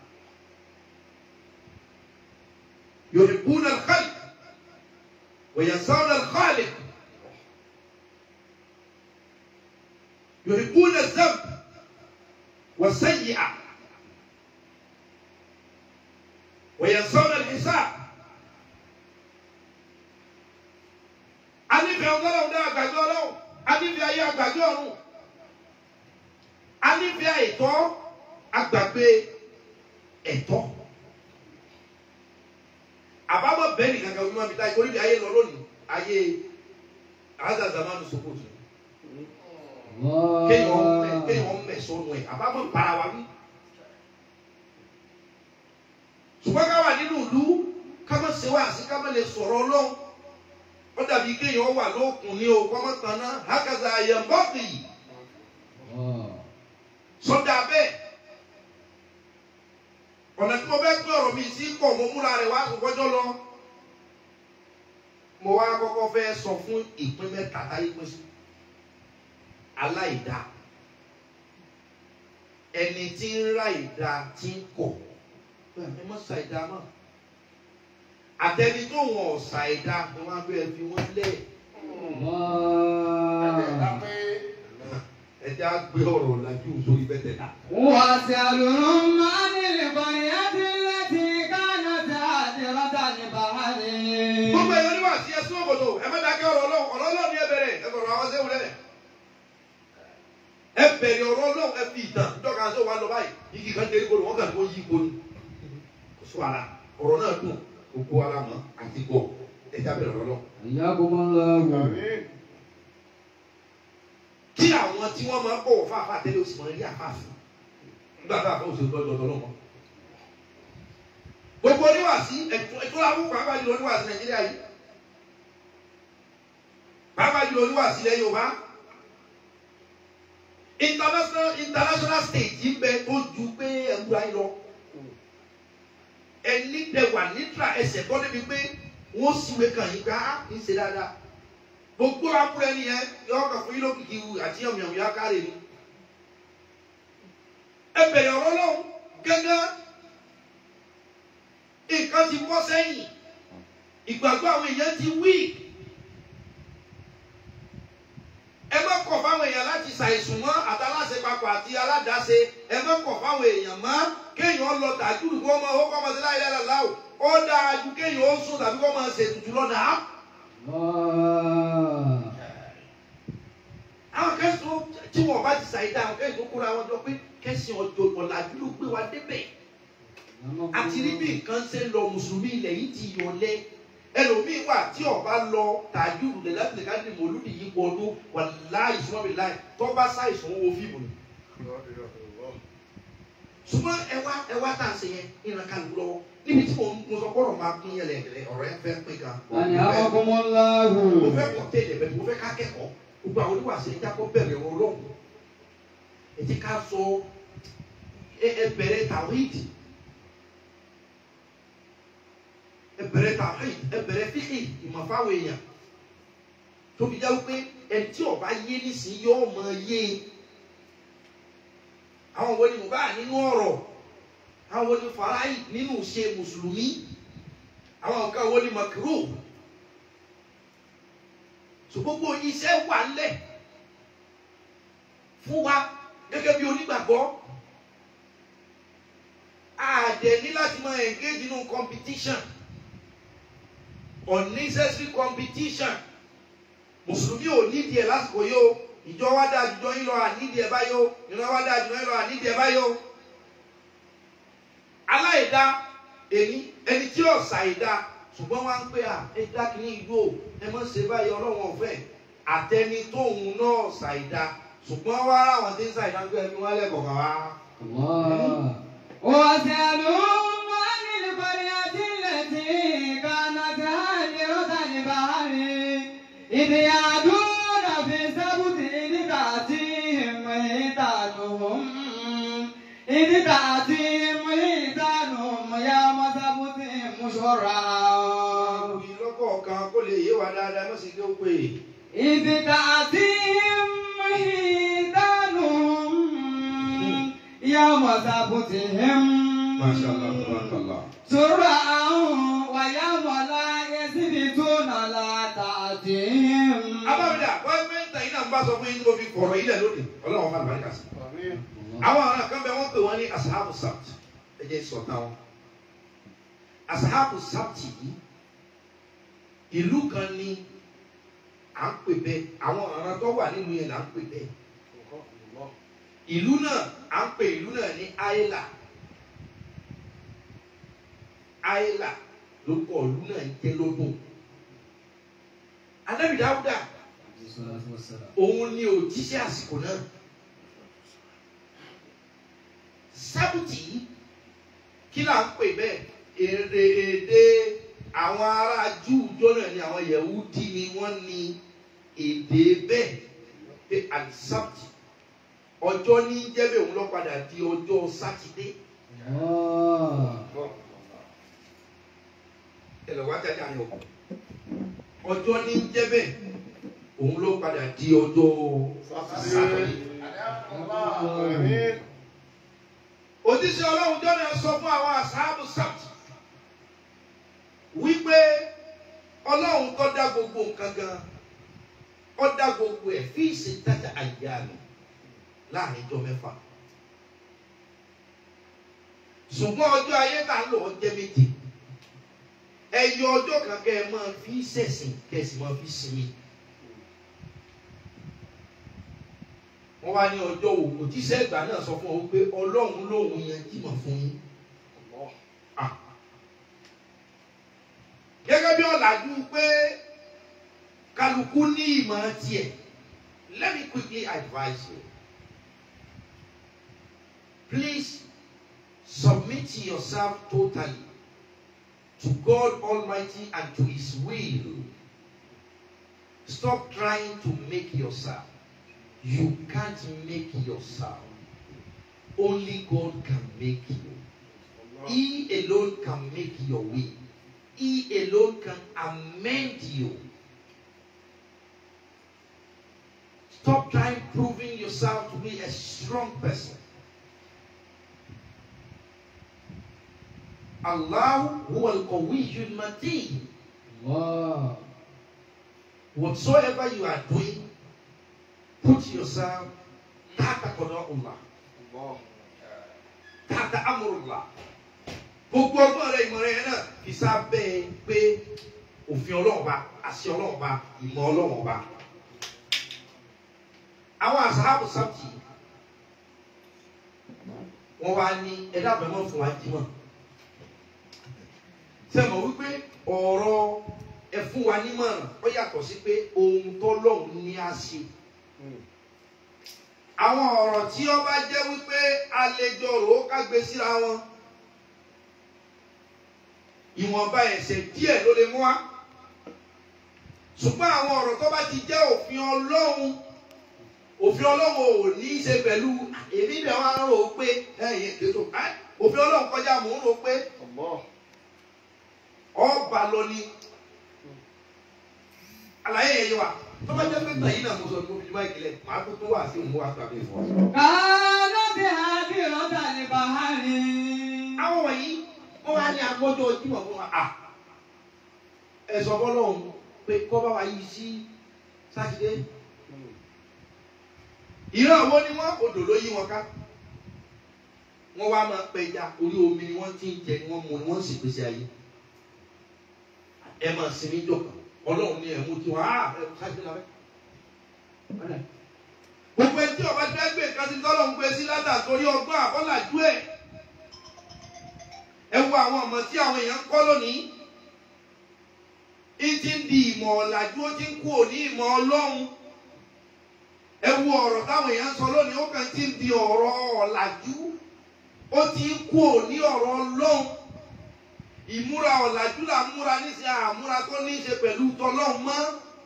D: يحبون الخلق وينسون الخالق يحبون الذنب والسيئة وينسون الحساب anífẹ́ ọlọ́run dá àgbàdo ọlọ́run anífẹ́ ayé àgbàdo ọ̀run anífẹ́ àìtọ́ àgbàgbé ẹ̀tọ́ àbámọ̀ bẹ́ẹ̀ nìkan kan fún mi táyé orí mi ayé lọ lónìí ayé àádá zamanu sokoto kéèyàn mẹ kéèyàn mẹ sọnù ẹ àbámọ̀ para wa bí. ṣùgbọ́n ká wà nínú ìlú ká má ṣe wá sí ká má lè sọ̀rọ̀ ọlọ́run ó dàbí kéèyàn wà lókun ní o kọ́mọ́ kan náà hákàtà àyẹ̀mbọ́ọ̀kì sọ́dà bẹ́ẹ̀ ọ̀nà tí mo fẹ́ pín ọ̀rọ̀ mi sí pọ̀ mo múra rẹ̀ wá àkọ́kọ́jọ́ lọ mo wá kọ́kọ́ fẹ́ sọ fún ìpín mẹ́ta táyé pín sí aláìda ẹni tí ń ra ìda tí ń kọ̀ ẹ mọ́ sa ìda mọ́ àtẹni tó wọ̀n ọ̀sà ìda ni wọ́n á bẹ́ẹ̀ fi wọ́n lẹ̀ ẹja gbé ọ̀rọ̀ làjú sórí bẹ́tẹ̀ náà.
C: واسألهم عن القرية التي كانت هادرة البحر
D: gbogbo ẹ̀yọ́ níwà sí ẹsùn òkòtò ẹ má dákẹ́ ọ̀rọ̀ ọlọ́run ọ̀rọ̀ ọlọ́run ni ẹ bẹ̀rẹ̀ ẹ bọ̀rọ̀ àwọn sẹ́wọ̀n lẹ̀ ẹ bẹ̀rẹ̀ ọ̀rọ̀ ọlọ́run ẹ fi ìtàn dọ́ka ṣé wàá lọ báyìí igi kan dé igbó ni wọ́n kàn kó yí igbó ni kò sí wàhálà ọ̀rọ̀ náà dùn gbogbo ara mọ́ àti gbọ́ ẹ já bẹ̀rẹ̀ ọ̀rọ̀ ọlọ́run.
C: حياكم الله
D: kí àwọn tí wọ́n máa ń bọ̀wọ̀ fáfá tẹ́lẹ̀ oṣù máa ń rí àfáàfin nígbà tá a fẹ́ oṣù tọ́jú ọ̀dọ́ lọ́mọ. gbogbo oníwàásí ẹ̀tọ́ ẹ̀tọ́ làwọn pàápàá jùlọ oníwàásí nàìjíríà yìí pàápàá jùlọ oníwàásí ilẹ̀ yorùbá international international stage yìí bẹ tó ju pé ẹ̀wúrà yìí lọ ẹni tẹ wà nítra ẹsẹ̀ gbọ́ débi pé wọ́n síwèé kàn yín ká ń ṣe dáadáa gbogbo akúrẹ́ ni yẹn yọ ọkọ̀ fún yín lókìkí wù àti yàmùyàmù yá kárẹ̀ ni. ẹ bẹ̀rẹ̀ ọ̀rọ̀ lọ́hùn gẹ́gẹ́ nǹkan ti bọ́ sẹ́yìn ìgbàgbọ́ àwọn èèyàn ti wí. ẹ má kọ̀ fáwọn èèyàn láti ṣàìsùn mọ́ àtàláṣe papọ̀ àti aládàáṣe ẹ má kọ̀ fáwọn èèyàn mọ́ kéèyàn lọ tàjúdù kó máa ó kọ́ máa ṣe láyé láyé láwò ó dáa ju kéèyàn ó sùn tàbí kó máa ṣètùtù lọ́dà á. àwọn kẹsàn tí wọn bá ti ṣàyẹ̀dá àwọn kẹsàn tó kóra wọn jọ pé kẹsàn ọjọ́ ọ̀làjú ló gbé wa débẹ̀ àti rí bí nǹkan ṣe ń lọ mùsùlùmí ilẹ̀ yìí ti yọlẹ ẹlòmíín wà tí ọba lọ tàjú lẹ̀ láti lè ká ní mòlúdì yìí pọ̀ ọdún wà láì súnmọ́ mi láì tó bá ṣàìsàn owó fíìmù ni. ṣùgbọ́n ẹ wá ẹ wá tá à ń ṣe yẹn ìran kálukú lọ́wọ́ níbi tí mo mo sọ kọ́rọ̀ máa pín yẹn lẹ̀ ọ̀rọ̀ ẹ fẹ́ pín gan.
C: حياكم الله
D: mo fẹ́ kọ́ tẹ́lẹ̀ bẹ́ẹ̀ mo fẹ́ ká kẹ́kọ̀ọ́ gbogbo àwọn oníwàṣẹ ẹja kọ́ bẹ̀rẹ̀ wọn lọ́wọ́ ẹ ti ká sọ ẹ ẹ bẹ̀rẹ̀ tàwíìdì ẹ bẹ̀rẹ̀ tàwíìdì ẹ bẹ̀rẹ̀ fíkì ìmọ̀fáwọ̀ èèyàn tóbi jáwé pé ẹni tí ọba yé nísìnyí yóò mọ yé àwọn wo ni mo bá nínú ọ̀rọ̀ àwọn wo ni faraí nínú ṣe mùsùlùmí àwọn nǹkan wo ni makiru so gbogbo iṣẹ́ wà ńlẹ̀ fún wa gẹ́gẹ́ bí onígbàgbọ́ àdẹ ní láti máa engage nínú competition unnecessary competition mùsùlùmí ò nídìí ẹ̀ lásìkò yìí o ìjọ wa dáa jùjọ yín lọ ànídìí ẹ̀ báyìí o ìran wa dáa jùjọ yín lọ ànídìí ẹ̀ báyìí o aláìda èmi ẹni tí yóò ṣàìda ṣùgbọ́n wá ń pè à ẹ dákìní ìlú o ẹ mọ̀ ṣe báyìí ọlọ́wọ́n ọ̀fẹ́ àtẹni tóun náà ṣàìda ṣùgbọ́n wá ráwọn tí ń ṣàìda ń gbé ẹni wọn lẹ́kọ̀ọ́ kan wá.
C: الله واسألهم عن القرية التي كانت هادرة البحر إذ يعدون في السبت إذ تأتيهم حيتانهم إذ تأتيهم حيتانهم يوم سبتهم شرعا
D: ìlọ́kọ̀ọ̀kan kó lè yé wa dáadáa mọ̀ sí kí ó pè é.
C: إذ تأتيهم حيتانهم يوم سبتهم سرعا ويوم لا يسبتون لا تأتيهم
D: abáwọ̀dà wọ́n gbé ń tẹ̀yìn náà ń bá sọ fún yín tí mo fi kọ̀rọ̀ ilẹ̀ lónìí ọlọ́run máa bàrí kàsí. àwọn ará kan bẹ wọ́n pè wọ́n ní asahabu sabt ẹ jẹ́ sọ̀tàn wọn. asahabu sabt yìí ìlú kan ní à ń pè bẹ́ẹ̀ àwọn ará tó wà nínú yẹn là ń pè bẹ́ẹ̀. ìlú náà à ń pè ìlú náà ní ayla ayla ló kọ ìlú náà ń jẹ́ lọ́dún. Ànábì Dáúdà òun ni òjíṣẹ́ àsìkò náà sábùtì kí là ń pè bẹ́ẹ̀ èdè èdè àwọn ará júù jọ́nà ni àwọn yẹ̀wúdí ni wọ́n ní èdè bẹ́ẹ̀ pé àlìsábùtì ọjọ́ ní jẹ́bẹ̀ òun lọ padà di ọjọ́ sátidé ẹ lọ wá jáde àyọ̀ ọjọ́ ní jẹ́bẹ̀ òun ló padà di ọjọ́ sátidé. òjíṣẹ́ ọlọ́run jọ́nà sọ fún àwọn àṣàbù sábùtì wípé ọlọ́run tó dá gbogbo nǹkan gan ó dá gbogbo ẹ̀ fi ìṣètàjà àyà mi láàrin ijọ́ mẹ́fà ṣùgbọ́n ọjọ́ ayé tá ń lò ó jẹ́ méje ẹyọ ọjọ́ kan kẹ́ ẹ máa fi ṣẹ̀sìn kẹ́ ẹ sì máa fi sinmi. wọ́n wá ní ọjọ́ òwò òjíṣẹ́ ìgbà náà sọ fún ọ pé ọlọ́run lòun yẹn jímọ̀ fún yín. Ah. gẹ́gẹ́ bí ọ̀làjú pé kálukú ní ìmọ̀ tiẹ̀ let me quickly advise you please submit yourself totally to God Almighty and to His will. Stop trying to make yourself. You can't make yourself. Only God can make you. He alone can make your way. He alone can amend you. Stop trying proving yourself to be a strong person. Allah huwa al-qawiyyul mateen. Whatsoever you are doing, put yourself tahta qada'ullah, tahta amrullah. Gbogbo ọgbọ́n rẹ ìmọ̀ rẹ yẹn náà fi sábẹ́ pé òfin Ọlọ́run bá àṣẹ Ọlọ́run bá ìmọ̀ Ọlọ́run bá. Àwọn àṣàbù sábì wọ́n wá ní ẹ̀dá àbẹ̀mọ́ fún wa jímọ̀ sẹ́mọ̀ wípé ọ̀rọ̀ ẹ fún wa nímọ̀ràn ó yàtọ̀ sí pé ohun tọ́lọ́hún ní á ṣe. àwọn ọ̀rọ̀ tí ó bá jẹ́ wípé àlejò rò ó kágbe síra wọn ìwọ̀nba ẹ̀ṣẹ̀ díẹ̀ ló lè mú wa. ṣùgbọ́n àwọn ọ̀rọ̀ tó bá ti jẹ́ òfin ọlọ́run òfin ọlọ́run ò ní í ṣe pẹ̀lú èmi bẹ̀ wá rò ó pé ẹ̀yìn ètò òfin ọlọ́run kọjá mò ń rò ó pé ọba lọ ni àlàyé yẹn yẹ wa tó bá jẹ́ pé tàyín náà mo sọ ní omi ìkìlẹ̀ màá tó tó wà sí òun wá gbàgbé fún ọ.
C: Kánọ́bì àbí ọ̀dà ní Bàhárì.
D: àwọn wọ̀nyí wọ́n wá ní agbọ́jọ́ ojúmọ̀ fún wa à ẹ sọ fọlọ́hún pé kọ́ bá wa yí sí sátidé ìran àwọn ni wọ́n odò ló yí wọn ká wọ́n wá máa pẹja orí omi ni wọ́n ti ń jẹ ni wọ́n mu ni wọ́n sì pèsè ayé ẹ máa sinmi jọkàn ọlọ́run ní ẹ̀mú tí wọ́n á ẹ ṣáájú náà bẹ́ẹ̀. gbogbo ẹtí ọba tí wọ́n gbé nǹkan sí tọ́lọ̀ ń gbé sí látà torí ọgbọ́n àbọ́làjú ẹ̀. ẹ wo àwọn ọmọ tí àwọn èèyàn ń kọ́ lónìí. ń ti ń di ìmọ̀ ọ̀làjú ó ti ń kú òní ìmọ̀ ọlọ́run. ẹ wo ọ̀rọ̀ táwọn èèyàn ń sọ lónìí ó kàn ti ń di ọ̀rọ̀ ọ̀làjú. ó ti ń kú òní ọ̀rọ̀ ọlọ́run ìmúra ọ̀làjú là ń múra níṣẹ́ àmúra tó ní í ṣe pẹ̀lú tọlọ́hún mọ́.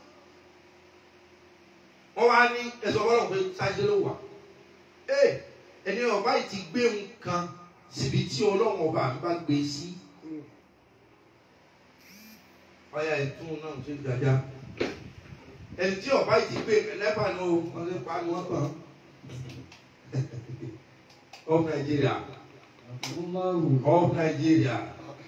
D: wọ́n wá ní ẹ̀sọ́ ọlọ́run pé sáyé ló wà. ee ẹni ọba yìí ti gbé nǹkan síbi tí ọlọ́run ọba mi bá gbé sí. ọ̀yà ìtún náà ṣe gbàjá. ẹni tí ọba yìí ti gbé ẹlẹ́pà ní o wọ́n lè pa ni wọ́n kàn. of Nigeria of Nigeria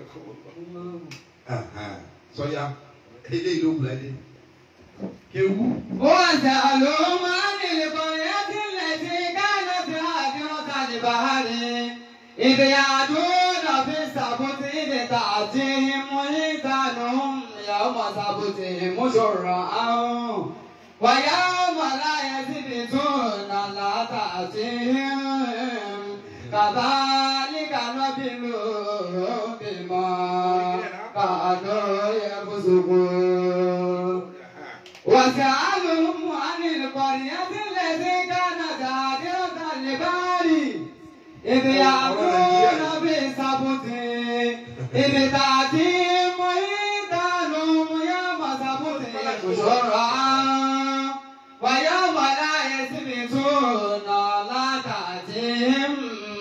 D: sọya eléyìí ló wùlẹ̀ dé kéwú.
C: وسألوا عن القرية التي كانت هادرة البحر إذ يعدون في السبت إذ تأتيهم حيتانهم يوم سبتهم شرعا ويوم لا يسبتون لا تأتيهم كذلك نبلوهم بما كانوا يفسقون واسألهم عن القرية التي كانت هادرة البحر إذ يأكلون في السبت إذ تأتيهم حيتانهم يوم سبتهم شرعا ويوم لا يسبتون لا تأتيهم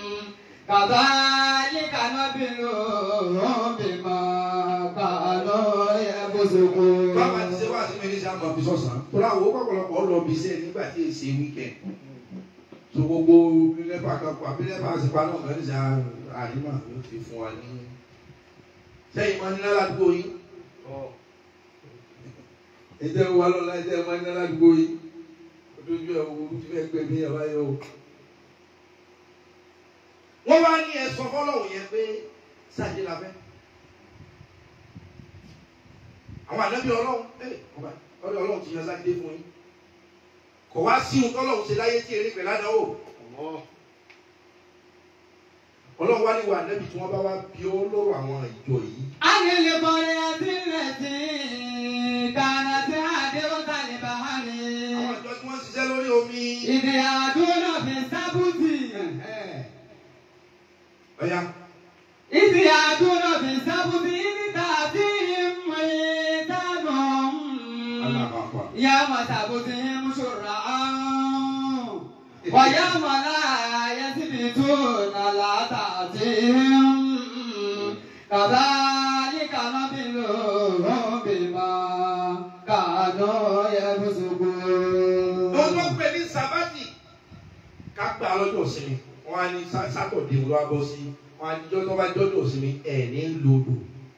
C: كذلك نبلوهم بما كانوا يفسقون
D: bàbá ti ṣe wá sí mi ní sáà máa fi sọ̀sán tó láwọn owó pọ̀pọ̀lọpọ̀ lọ bí iṣẹ́ nígbà tí èsì wíkẹ̀ tó gbogbo lẹ́pà kan pa bí lẹ́pà sì pa náà kàn ní sáà àríwá ló ti fún wa ní. sẹ́yìn máa ń ní ládùúgbò yín ẹ̀jẹ̀ wa lọ́la ẹ̀jẹ̀ máa ń ní ládùúgbò yín ojú ẹ̀ wo ti fẹ́ gbẹ mí ẹ̀ bá yọ o. wọ́n wá ní ẹ̀sọ́ fọ́lọ́wọ́ yẹn pé sáàjì la fẹ́ àwọn ànábì ọlọ́run ẹ ọba ọdọ ọlọ́run ti yan sáké fún yín kò wá sí ohun tọ́lọ́run ṣe láyé tí eré pẹ̀lú àdánwò ọlọ́run wá níwọ̀ ànábì tí wọ́n bá wá bí ó lọ́rọ̀ àwọn ìjọ yìí
C: عن القرية التي كانت هادرة البحر
D: àwọn ìjọ tí wọ́n ń ṣiṣẹ́ lórí omi
C: إذ يأتون في السبت
D: ọ̀ya
C: إذ يأتون في السبت إذ تأتيهم حيتانهم
D: alábàápà
C: يوم سبتهم شرعا ويوم لا يسبتون لا تأتيهم كذلك نبلوهم بما كانوا يفسقون
D: wọ́n tó pè ní sábàtì ká gbà lọ́jọ́ ìsinmi wọ́n á ní sá- sátọ̀dé wọn wá bọ́ sí wọ́n á ní jọ́ tó bá jọ́jọ́ ìsinmi ẹ̀ ní lòdò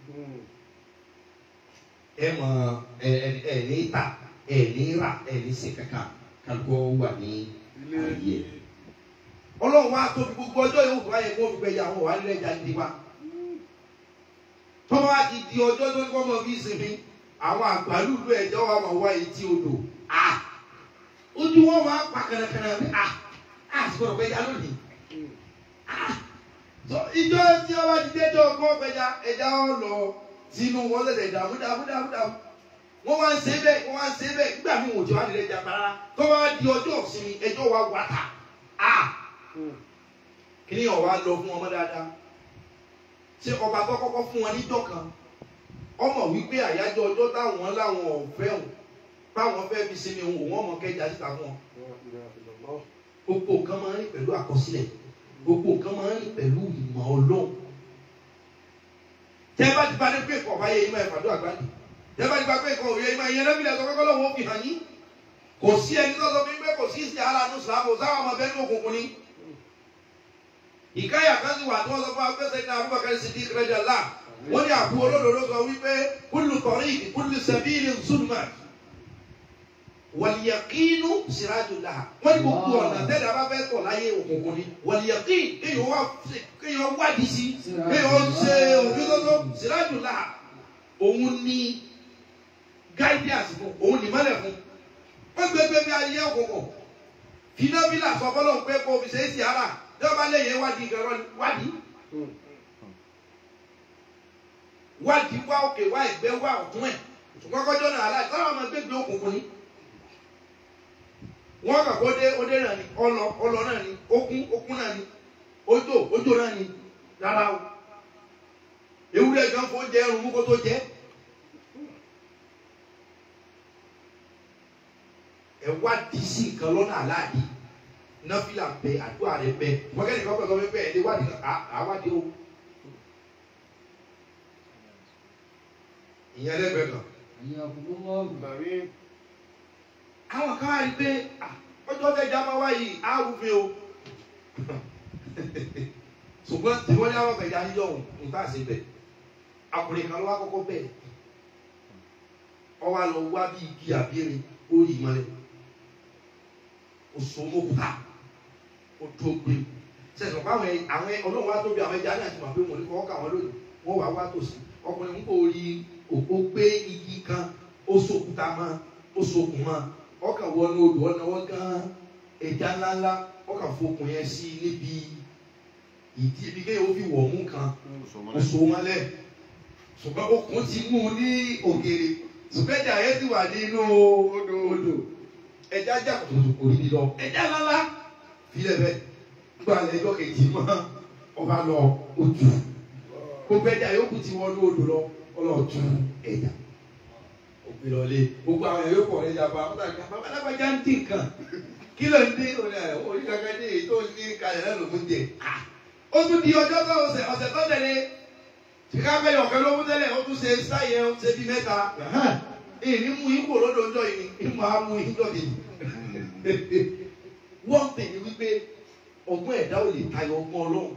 D: ẹ mọ ẹ ẹ ẹ ní ta ẹ ní ra ẹ ní ṣe kankan kálukọ wà ní ayé ọlọ́run wa tóbi gbogbo ọjọ́ yòówù tó wáyé kó fi gbẹ̀yà àwọn wà nílẹ̀ ẹja nídìí wa tọ́wọ́ wa ti di ọjọ́ tó ní kọ́ mọ bí sinmi àwọn àgbàlùlù ẹ̀jọ́ wa máa wá etí odò a ojú wọn máa pa kẹrẹkẹrẹ bí a a sì gbọdọ̀ gbẹ̀yà lónìí a tó ìjọ tí wọ́n bá ti dé jọ kọ́ gbẹ̀yà ẹja ọ̀ lọ sínú wọn lẹsẹ dààmú dààmú dààmú dààmú wọn wá ń ṣe bẹ́ẹ̀ wọn wá ń ṣe bẹ́ẹ̀ nígbà míì wọn ò tí wá nílẹ̀ jàmbá rárá tó wá di ọjọ́ ìsinmi ẹjọ́ wa wà tà á kíní ọ̀wá lọ fún ọmọ dáadáa ṣé ọba tó kọ́kọ́ fún wọn níjọ́ kan ọmọ wípé àyájọ́ ọjọ́ táwọn láwọn ọ̀fẹ́ hùn báwọn fẹ́ fi sinmi òun òun ọmọ kẹjà síta fún wọn gbogbo nǹkan máa ń rìn pẹ̀lú àkọsílẹ̀ gbogbo nǹkan máa ń rìn pẹ̀lú ìmọ̀ ọlọ́run tẹ́ bá ti bá dé pé kọ̀ bá yẹ ìmọ̀ ẹ̀fàdó àgbàdì tẹ́ bá ti bá pé kọ̀ òye ìmọ̀ ìyẹn lẹ́bílẹ̀ tó kọ́kọ́ lọ́wọ́ fi hàn yín kò sí ẹni tó sọ fún mi pé kò sí ìsìn ara nù sàmù sáwọn ọmọ bẹ́ẹ̀ ní òkùnkùn ni. ìkáyà kan sì wà tí wọ́n sọ fún wa pé sẹ́yìn Abubakar Siddiq radiyallahu wọ́n ní àbú olódodo sọ wípé kullu tariq kullu sabilin zulmat wàlìyàkínú sirajullah wọ́n ní gbogbo ọ̀nà tẹ́lẹ̀ abá fẹ́ tọ̀ láyé òkùnkùn ni wàlìyàkín kéèyàn wá kéèyàn wádìí sí kéèyàn ṣe òfin lọ́sọ̀ sirajullah òun ní guidance fún òun ní mọ́lẹ̀ fún wọ́n gbégbé bí ayé òkùnkùn fìdánbílà sọ fọlọ́ pé kò fi ṣe é sí ara tí wọ́n bá léyìn wádìí gẹ̀rọ wádìí wádìí wá òkè wá ìgbẹ́ wá ọ̀tún ẹ̀ ṣùgbọ́n kọjọ́ náà aláì táwọn ọmọ gbégbé òkùnkùn ni wọ́n kà kó dé ó dé náà ni ọlọ ọlọ náà ni okun okun náà ni ojò ojò náà ni rárá o ewúrẹ́ gan fún jẹ ẹrù mú kó tó jẹ ẹ wá di sí nǹkan lọ́nà aláàdì náfìlà bẹ àdúrà rẹ bẹ wọ́kẹ́ni kan pẹ̀lú ọmọ ẹ lé wádìí àwádìí o ìyẹn lẹ́gbẹ̀ẹ́ kan àwọn kan wá rí i pé ah, ọjọ́ tẹ́jà máa wá yìí á rúfin o ṣùgbọ́n tí wọ́n ní àwọn ọ̀gbẹ̀jà yíyọ̀ ọ̀hún nígbà sí bẹ̀ àkùnrin kan ló wá kọ́kọ́ bẹ̀ ọ wá lọ wá bí igi àbírin ó rí ìmọ̀lẹ̀ oṣù mọ́kúta ó tó gbé sẹ̀sọ̀ fún àwọn ẹ- àwọn ẹ- ọlọ́run wá tóbi àwọn ẹja náà ti mọ̀ pé wọ́n ní kọ́ ká wọn lónìí wọ́n wá wá tòsí ọkùnrin ń kò rí òpó gbé igi kan ó sókúta mọ́ ó sokùn mọ́ ọkàn wọnú odò ọ̀nà wọn gan ẹja ńláńlá ọkàn fokùn yẹn sí níbi ìdí ibi kéèyàn ó fi wọ̀ mú kan ó so mọ́lẹ̀ ṣùgbọ́n okùn ti mú un ní ògèrè sùpẹ́jà yẹn ti wà nínú odò odò ẹja jà kòtò kò ní lọ ẹja lálá filẹ̀ bẹ́ẹ̀ gba ẹjọ́ kejì mọ́ ọba lọ ojú gbogbo ẹja yòókù ti wọnú odò lọ ọlọ́ọ̀tú ẹja òpin lọlé gbogbo àwọn ẹ̀yọ́ pọ̀ ẹja bá wọn tàbí bàbá alágbájá ń dín nǹkan kí ló ń dín òní ẹ̀ orí kankan dé èyí tó ń dín kalẹ̀ náà ló ń jẹ ó tún di ọjọ́ tó ọ̀sẹ̀ ọ̀sẹ̀ tó tẹ̀lé chicago ọ̀kẹ́ ló mú tẹ́lẹ̀ ó tún ṣe sáyẹ ó ṣe bí mẹ́ta ìní mú ipò lọ́dọ̀ ọjọ́ yìí ni ìmọ̀ á mú ìjọ kejì wọ́n tẹ̀lé wípé ọgbọ́n ẹ̀dá ò lè tayọ ọgbọ́n ọlọ́run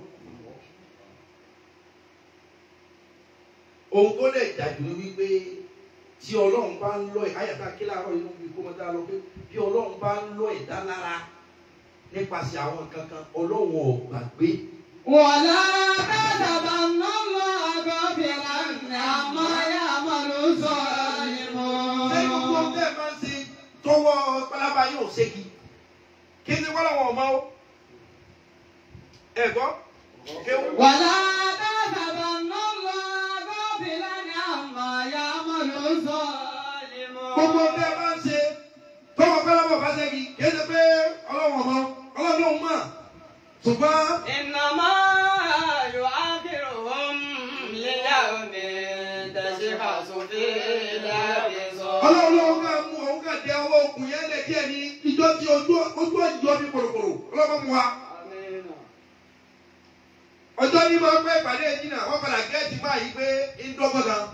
D: ohun tó lè dájú ni wípé tí ọlọ́run bá ń lọ ẹ̀ ayàtà kí láàárọ̀ inú bí kó mọ́ dá lọ pé bí ọlọ́run bá ń lọ ẹ̀dá lára nípasẹ̀ àwọn kankan ọlọ́run ò gbàgbé
C: ولا تحسبن الله غافلا عما يعمل الظالمون
D: ṣé gbogbo tẹ́ ẹ máa ń ṣe tọwọ́ pálábá yóò ṣégi kí ni wọ́n làwọn ọmọ o ẹ gbọ́ kéwù.
C: ولا تحسبن الله غافلا عما يعمل الظالمون
D: gbogbo tẹ́ ẹ máa ń ṣe tọwọ́ pálábá bá ṣégi kí ni pé ọlọ́wọ́n ọmọ ọlọ́run ló ń mọ̀ ṣùgbọ́n
B: إنما يؤخرهم ليوم تشخص فيه الأبصار
D: ọlọ́run ló ń kà mú òun kà dé ọwọ́ òkun yẹn lè díẹ̀ ní ìjọ tí ojú ojú ọjọ́ bí kòròkòrò ọlọ́run mú wa. ọjọ́ ní máa ń pẹ́ ìpàdé ìdínà wọ́n padà gẹ́ẹ̀tì máa yí pé ń dọ́gbọ́n kan.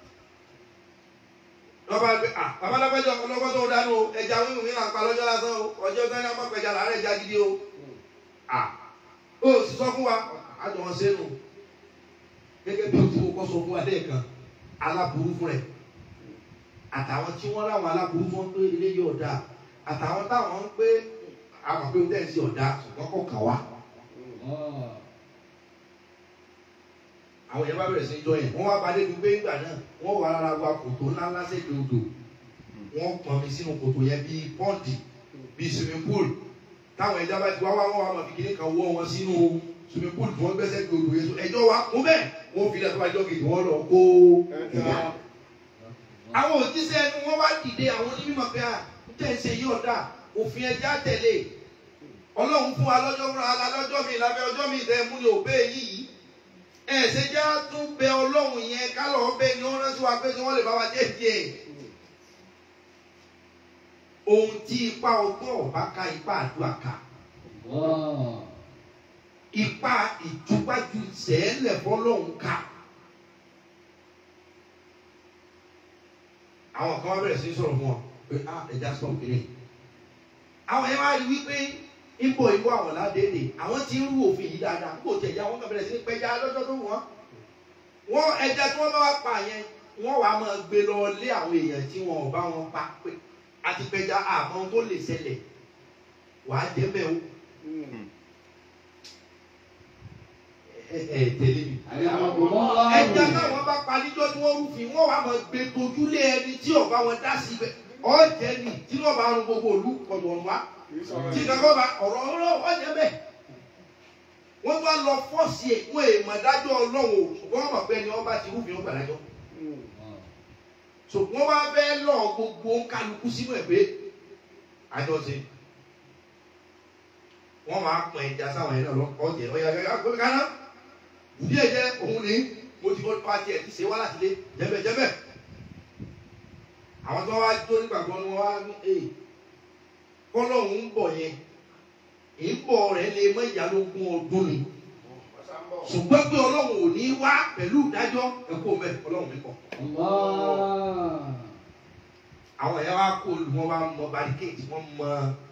D: lọ́ba gbé à babalábẹ́jọ ọlọ́gbọ́n tó dánú o ẹja wíwù ní àpá lọ́jọ́ lásán o ọjọ́ gánà má pẹja làárẹ̀ ẹja gidi o. à ó sì sọ fún wa àjọ wọn ṣe é nù gẹ́gẹ́ bí o ti kọ́ sọ fún wa lẹ́ẹ̀kan aláburú fún rẹ̀ àtàwọn tí wọ́n láwọn aláburú fún pé ilé yìí ọ̀dà àtàwọn táwọn ń pé àmọ̀ pé o tẹ̀ sí ọ̀dà ṣùgbọ́n kò kà wá. àwọn yẹn bá bẹ̀rẹ̀ sí í jọ yẹn wọ́n wá balẹ̀ gbígbé ìgbà náà wọ́n wà rárá wa kòtò ńlá ńlá sẹ́gbẹ̀ẹ́ odò wọ́n pọn mi sínú kòtò yẹn bíi pọ́ǹdì bíi swimming pool táwọn ẹja bá ti wá wá wọ́n wá máa fi kíní kan wọ́ wọn sínú swimming pool tí wọ́n gbẹ́sẹ̀ gbé odò yẹn so ẹjọ́ wa kún bẹ́ẹ̀ wọ́n fi lẹ́tọ́ àjọ kejì wọ́n lọ kó ẹja. àwọn òjíṣẹ́ ẹnu wọn wá dìde àwọn onímọ̀ pé à ń tẹ̀ ń ṣe yí ọ̀dà òfin ẹja tẹ̀lé ọlọ́run fún wa lọ́jọ́ fúnra wa lọ́jọ́ mi lábẹ́ ọjọ́ mi ìdẹ́ mú ni òbẹ́ yìí ẹ ṣe já tún bẹ ọlọ́run yẹn kálọ̀ ọbẹ̀ ni wọ́n rántí wa pé kí wọ́n lè bá wa dé díẹ̀. ohun tí ipa ọgbọ́n ọba ká ipa àdúrà ká ipa ìtúgbájú sẹ́ẹ̀lẹ̀ fọlọ́run ká. àwọn kan wá bẹ̀rẹ̀ sí í sọ̀rọ̀ fún wọn pé ah ẹja sọ kiri. àwọn yẹn wá rí wípé ipò ìwọ àwọn ládéèdè àwọn tí ń rú òfin yìí dáadáa kó tẹ̀yà wọn kàn bẹ̀rẹ̀ sí ní pẹja lọ́jọ́ tó wọ́n. wọ́n ẹja tí wọ́n bá wá pa yẹn wọ́n wàá máa gbé lọ lé àwọn èèyàn tí wọn ò bá wọn pa pé àti pẹja àmọ́ tó lè ṣẹlẹ̀ wàá jẹ́ bẹ́ẹ̀ o. ẹ ẹ tẹ̀lé mi. ẹja táwọn bá pa níjọ́ tí wọ́n rúfin wọ́n wàá máa gbé tojúlé ẹni tí ọ̀gá wọn dá sí ibẹ̀ ọ̀jẹ̀ ni tí wọ́n bá rún gbogbo òlu ọ̀dọ̀ wa tí kankan bá ọ̀rọ̀ ọ̀rọ̀ ọ̀jẹ̀ bẹ́ẹ̀ wọ́n bá lọ fọ́ọ̀sì ẹ̀ wọ́n èèmọ̀ dájọ́ ọlọ́run o ṣùgbọ́n wọ́n mọ̀ pé ẹni wọ́n bá ti rúfin wọn gbàdájọ́ ṣùgbọ́n wọ́n bá fẹ́ lọ gbogbo kálukú sínú ẹ̀ pé àjọṣe wọ́n máa pọ̀ ẹja sáwọn ẹ̀rọ lọ ọ̀jẹ̀ ọ̀yà gẹ́gẹ́ pé káná bí ẹ̀jẹ̀ òun ni mo ti fọ́ pàtì ẹ̀ ti ṣe wá láti lé jẹ́bẹ̀jẹ́bẹ̀ àwọn tó wá jó nígbàgbọ́ ni wọ́n wá ní ee kọ́lọ́hún ń bọ̀ yẹn ìbọ̀ rẹ̀ lè mọ ìyálógún ọdún ni ṣùgbọ́n pé ọlọ́run ò ní wá pẹ̀lú ìdájọ́ ẹ̀kọ́ mẹ́ ọlọ́run mi kọ̀. àwọn ẹ̀yà wa kó olú wọn wá mọ barricade wọn mọ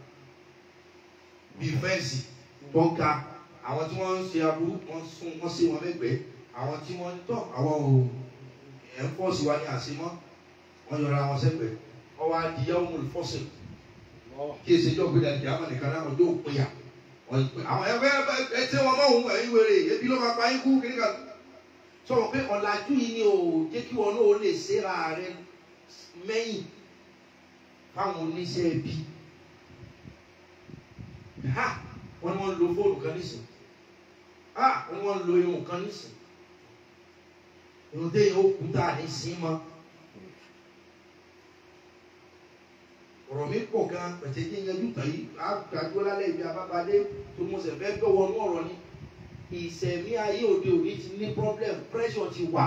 D: bíi fẹ́ǹsì tó ga àwọn tí wọ́n ń ṣe aburú wọ́n sún wọ́n sí wọn lẹ́gbẹ̀ẹ́ àwọn tí wọ́n ń tọ́ àwọn ò ẹ̀ ń fọ́ọ̀sì wa ní àṣemọ́ wọ́n yọra wọn sẹ́gbẹ̀ẹ́ ọwọ́ adìyẹ ọmọ olùfọ́sẹ̀ kí èsì ìjọba ìdá ìdí àwọn nìkan náà ọjọ́ òpinya àwọn ẹgbẹ́ ẹtí wọn mọ̀ òun ẹ̀yìn wèrè ebi ló máa pa yín kú kiri kan sọ̀rọ̀ pé ọ̀làjú yìí ni ò jẹ́ kí wọn náà lè ṣera rẹ mẹ́yìn fáwọn oníṣẹ́ ẹbí ha wọ́n ní wọ́n lo fóònù kan nísìn ha wọ́n ní wọ́n lo irun kan nísìn irun téèyàn ó kú tá a ní sí mọ́ ọ̀rọ̀ mi pọ̀ gan pẹ̀tẹ́ jẹ́ yanjú tàn yìí àgbàdo lálẹ́ ibi abábadé tó mo sẹ̀ fẹ́ gbọ́ wọnú ọ̀rọ̀ ni ìsẹ̀mí ayé òde òní ti ní problem pressure ti wà.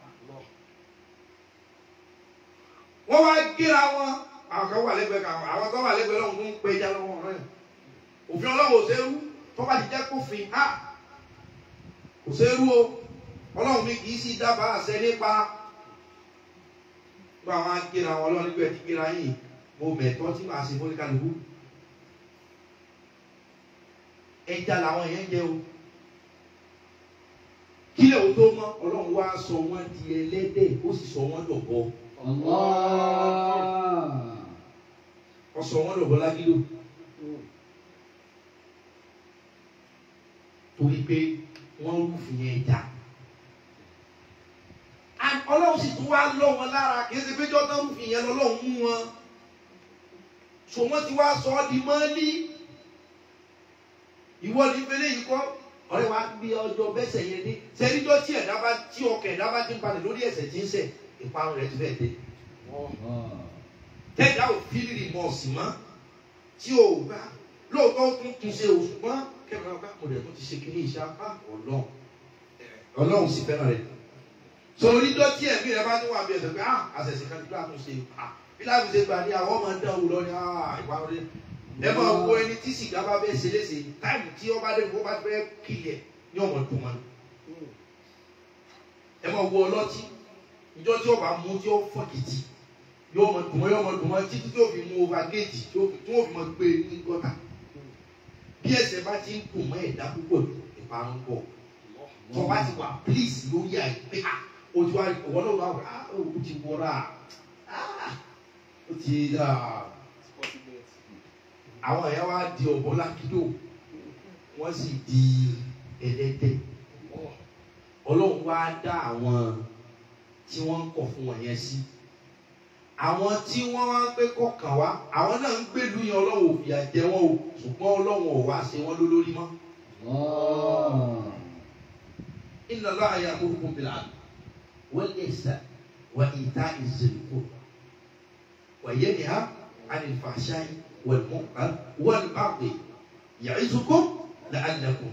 D: wọ́n wá gíra wọn àwọn kan wà lẹ́gbẹ̀ẹ́ kan àwọn kan wà lẹ́gbẹ̀ẹ́ lọ́hùn tó ń pẹ́ já lọ́wọ́ rẹ̀ òfin ọlọ́run ò sẹ́rú tó bá ti jẹ́ kófin á kò sẹ́rú o ọlọ́run mi kì í sì dábàá àṣẹ nípa gba àwọn agíra wọn ọlọ́run nígbà tí gíra yìí mo mẹ̀tọ́ tí màá ṣe fọ́nìkàlùkù ẹja làwọn yẹn jẹ o kílẹ̀ o tó mọ́ ọlọ́run wá sọ wọ́n di ẹlẹ́dẹ̀ ó sì sọ wọ́n dọ̀bọ
C: Allah.
D: ó sọ wọ́n dọ̀bọ lágídò torí pé wọ́n rúfin ẹja And ọlọ́run sì tún wá lọ́ wọn lára kì í ṣe pé jọ́tàn rúfin yẹn lọ́lọ́run mú wọn so wọ́n ti wá sọ ọ́ di mọ́lí ìwọ ní fẹlẹ́ yìí kọ́ ọ̀rẹ́ wa bí ọjọ́ bẹ́sẹ̀ yẹn dé sẹ́ríjọ́ tí ẹ̀dá bá tí ọkọ̀ ẹ̀dá bá ti ń balẹ̀ lórí ẹ̀sẹ̀ tí ń sẹ̀ ìparun rẹ̀ ti fẹ́ dé tẹ́jà ò fílì rìmọ̀ọ̀sì mọ́ tí o bá lóòótọ́ ó tún tún ṣe oṣù mọ́ kẹ́kọ̀ọ́ ọ̀gá mo dẹ̀ tún ti ṣe kíní iṣẹ́ apá ọlọ́run ọlọ́run sì fẹ́ràn rẹ̀ so onídọ́ tí ẹ̀mí rẹ̀ bá tún wà bí ẹ̀sẹ̀ pé ah àṣẹ̀ṣẹ̀ kan nígbà tó ṣe ah bí láti ṣe gbà ní àwọn ọmọ dán wò lọ ní ah ìparun rẹ̀ ẹ máa wo ẹni tí sìgá bá fẹ́ ṣe léṣe táìmù tí ọba dé fún ọba fẹ́ kílẹ̀ ní ọmọ dùn wọn ẹ máa wo ọlọ́tí ìjọ tí ọba mú tí ó fọ́kìtì yóò mọ dùn wọn yóò mọ dùn wọn títí tí ó fi mú over gate tí ó fi tí wọ́n fi mọ gbé ní gọ́tà bí ẹsẹ̀ bá ti ń dùn mọ́ ẹ̀dá púpọ̀ jù ìparun pọ̀ tó bá ti wà please lórí àìpé à ojú ọwọ́ náà wà wá ó ti wọra ó ti àwọn ẹ̀yà wa di ọ̀bọ lákìdó wọ́n sì di ẹlẹ́dẹ̀ ọlọ́run wá dá àwọn tí wọ́n ń kọ̀ fún wọn yẹn sí àwọn tí wọ́n wá ń gbé kọ̀ọ̀kan wá àwọn náà ń gbèlú yẹn ọlọ́run ò fìyà jẹ wọ́n o ṣùgbọ́n ọlọ́run ò wá ṣe wọ́n lólórí mọ́. inna Allaha ya'murukum bil 'adli wal ihsani wa ita'i dhil qurba wa yanha 'anil fahsha'i wal munkari wal baghi ya'izukum la'allakum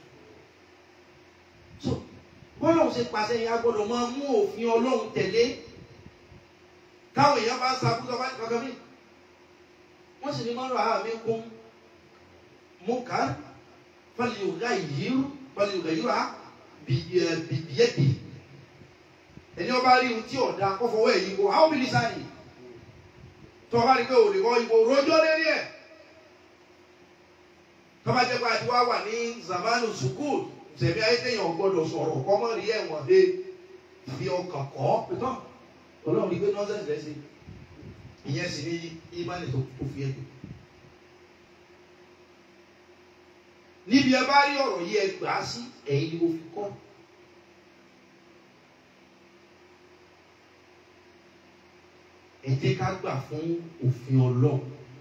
D: so bọ́lá òun ṣe pàṣẹ yẹn a gbọ́dọ̀ máa mú òfin ọlọ́run tẹ̀lé táwọn èèyàn bá ń sàbúrò bá kankan mi wọ́n sì ní mọ́rọ̀ àá mi kún mọ́ká fàlìyògá yìírú fàlìyògá yìírú à bìbíyẹ́dì ẹni ọba rí ohun tí ọ̀dà kọ́fọwọ́ ẹ̀ yìí kó àwọn obìnrin sáyìn tó ọba rí pé òde kọ́ ìbò rojọ́ lérí ẹ̀ tọ́ba jẹ́ pé àti wá wà ní zamanu sukul sẹ̀mí ayé téèyàn gbọ́dọ̀ sọ̀rọ̀ kọ́mọ́ rí ẹ̀wọ̀n dé fi ọkàn kọ́ pẹ̀tọ́ ọlọ́run ní pé nọ́ọ̀sẹ̀sì rẹ̀ ṣe ìyẹn sì ní ìmánì tó tó fi ẹ̀dùn. níbi ẹ bá rí ọ̀rọ̀ yìí ẹ gbà á sí ẹ̀yin ni mo fi kọ́. ẹ jẹ́ ká gbà fún òfin ọlọ́run.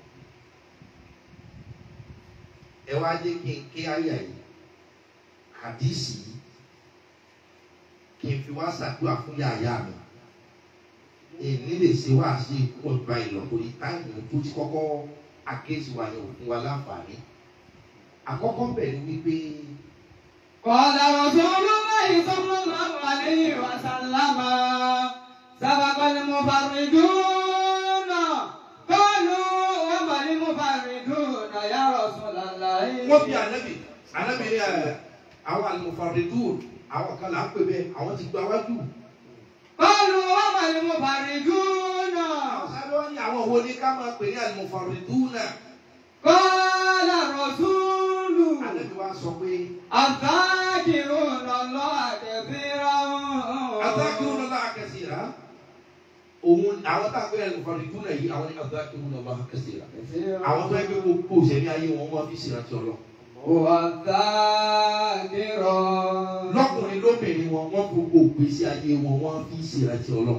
D: ẹ wá jẹ́ kí n ké àyà yìí hadisi yìí kí n fi wá ṣàdúrà fún yàyà mi èmi lè ṣe wá sí ikú ọgbà ìlọ́kùnrin yìí táìmù tó ti kọ́kọ́ akéésì wa yẹn òfin wa láǹfààní àkọ́kọ́ bẹ̀rẹ̀ wípé
C: قال رسول الله صلى الله عليه وسلم سبق المفردون قالوا وما المفردون يا رسول الله
D: wọ́n fi ànábì ànábì ní ẹ̀ àwọn àlùmọ̀fàrẹ́dùn àwọn kan là ń pè bẹ́ẹ̀ àwọn ti gba wájú.
C: قالوا وما المفردون
D: àwọn sáré wá ní àwọn wo ni ká máa pè ní àlùmọ̀fàrẹ́dùn náà.
C: قال الرسول
D: ànábì wa sọ pé
C: الذاكرون الله كثيرا
D: adákìrún náà láàkẹ́sì rà òun àwọn tá a pè ní àlùmọ̀fàrẹ́dùn náà yìí àwọn ní adákìrún náà láàkẹ́sì rà àwọn tó ẹgbẹ́ gbogbo òṣèlú ayé wọn wọ́n fi ṣèrántí ọlọ́
C: هو الذاكر
D: lọ́kùnrin lóbìnrin wọn wọ́n gbogbo ògbésí ayé wọn wọ́n fi ṣèrántí ọlọ́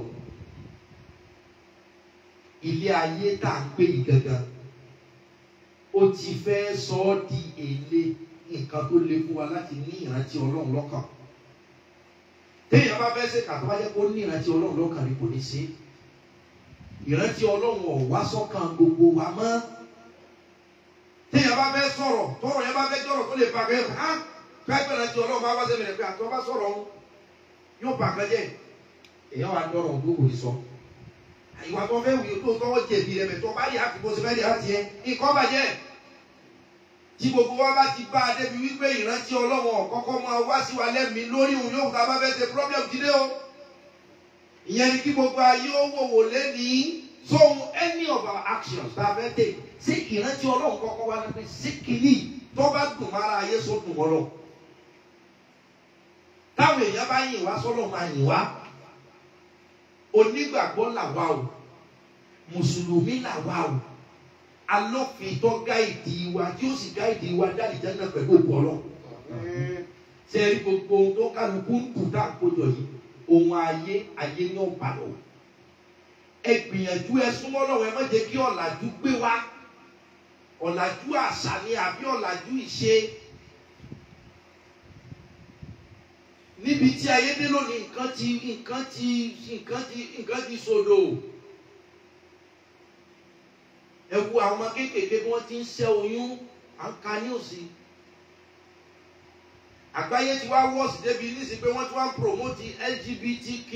D: ilé ayé tá à ń pè yìí gangan ó ti fẹ́ sọ ọ́ di èlé nǹkan tó le fún wa láti ní ìrántí ọlọ́run lọ́kàn téèyàn bá fẹ́ ṣe kàtó bá jẹ́ kó ní ìrántí ọlọ́run lọ́kàn ni kò ní ṣe é ìrántí ọlọ́run ò wá sọ́kàn gbogbo wa mọ́ téèyàn bá fẹ́ sọ̀rọ̀ tọrọ yẹn bá fẹ́ jọ̀rọ̀ tó lè ba kẹ́ ha káyọ̀ ìrántí ọlọ́run bá wá sẹ́mi rẹ̀ pé àtọ́ bá sọ̀rọ̀ ọ̀hún yóò bà kan jẹ́ èèyàn wà dọ̀rọ̀ ọ̀hún tó kò ní sọ ìwà tó fẹ́ wùyí tó tọwọ́ jẹ̀bi rẹ̀ mẹ́tọ́ bá rí àkùkọ sí fẹ́ rí àti ẹ̀ nǹkan bàjẹ́ tí gbogbo wa bá ti bá a débi wípé ìrántí ọlọ́run ọ̀kọ́kọ́ máa wá sí wa lẹ́mìí lórí òun yóò ká bá fẹ́ ṣe problem ti dé o ìyẹn ni kí gbogbo ayé ó wò wò lẹ́nìí so any of our actions tá a fẹ́ tẹ̀ sí ìrántí ọlọ́run kọ́kọ́ wá nípa sí kìíní tó bá dùn mára ayé so dùn mọ́ lọ táwọn èèyàn bá yìn wá sọ́lọ́ máa yìn wá onígbàgbọ́ làwa o mùsùlùmí làwa o alọ́fin tó gáìdì wa tí ó sì gáìdì wa dáàdì jẹ́nà pẹ̀lú òkú ọlọ́ sẹ́ẹ̀rí gbogbo ohun tó kálukú ń kù tá à ń kójọ yìí ohun ayé ayé ní ọ̀bà lọ ẹ gbìyànjú ẹ súnmọ́ lọ́wọ́ ẹ má jẹ́ kí ọ̀làjú gbé wa ọ̀làjú àṣà ni àbí ọ̀làjú ìṣe níbi tí ayé dé lónìí nǹkan ti nǹkan ti nǹkan ti nǹkan ti sodò ẹ wo àwọn ọmọ kéékèèké bí wọ́n ti ń ṣẹ́ oyún à ń ka ní òsì àgbáyé ti wá wọ́ọ̀sì débi nísìsiyìí pé wọ́n ti wá ń promote LGBTQ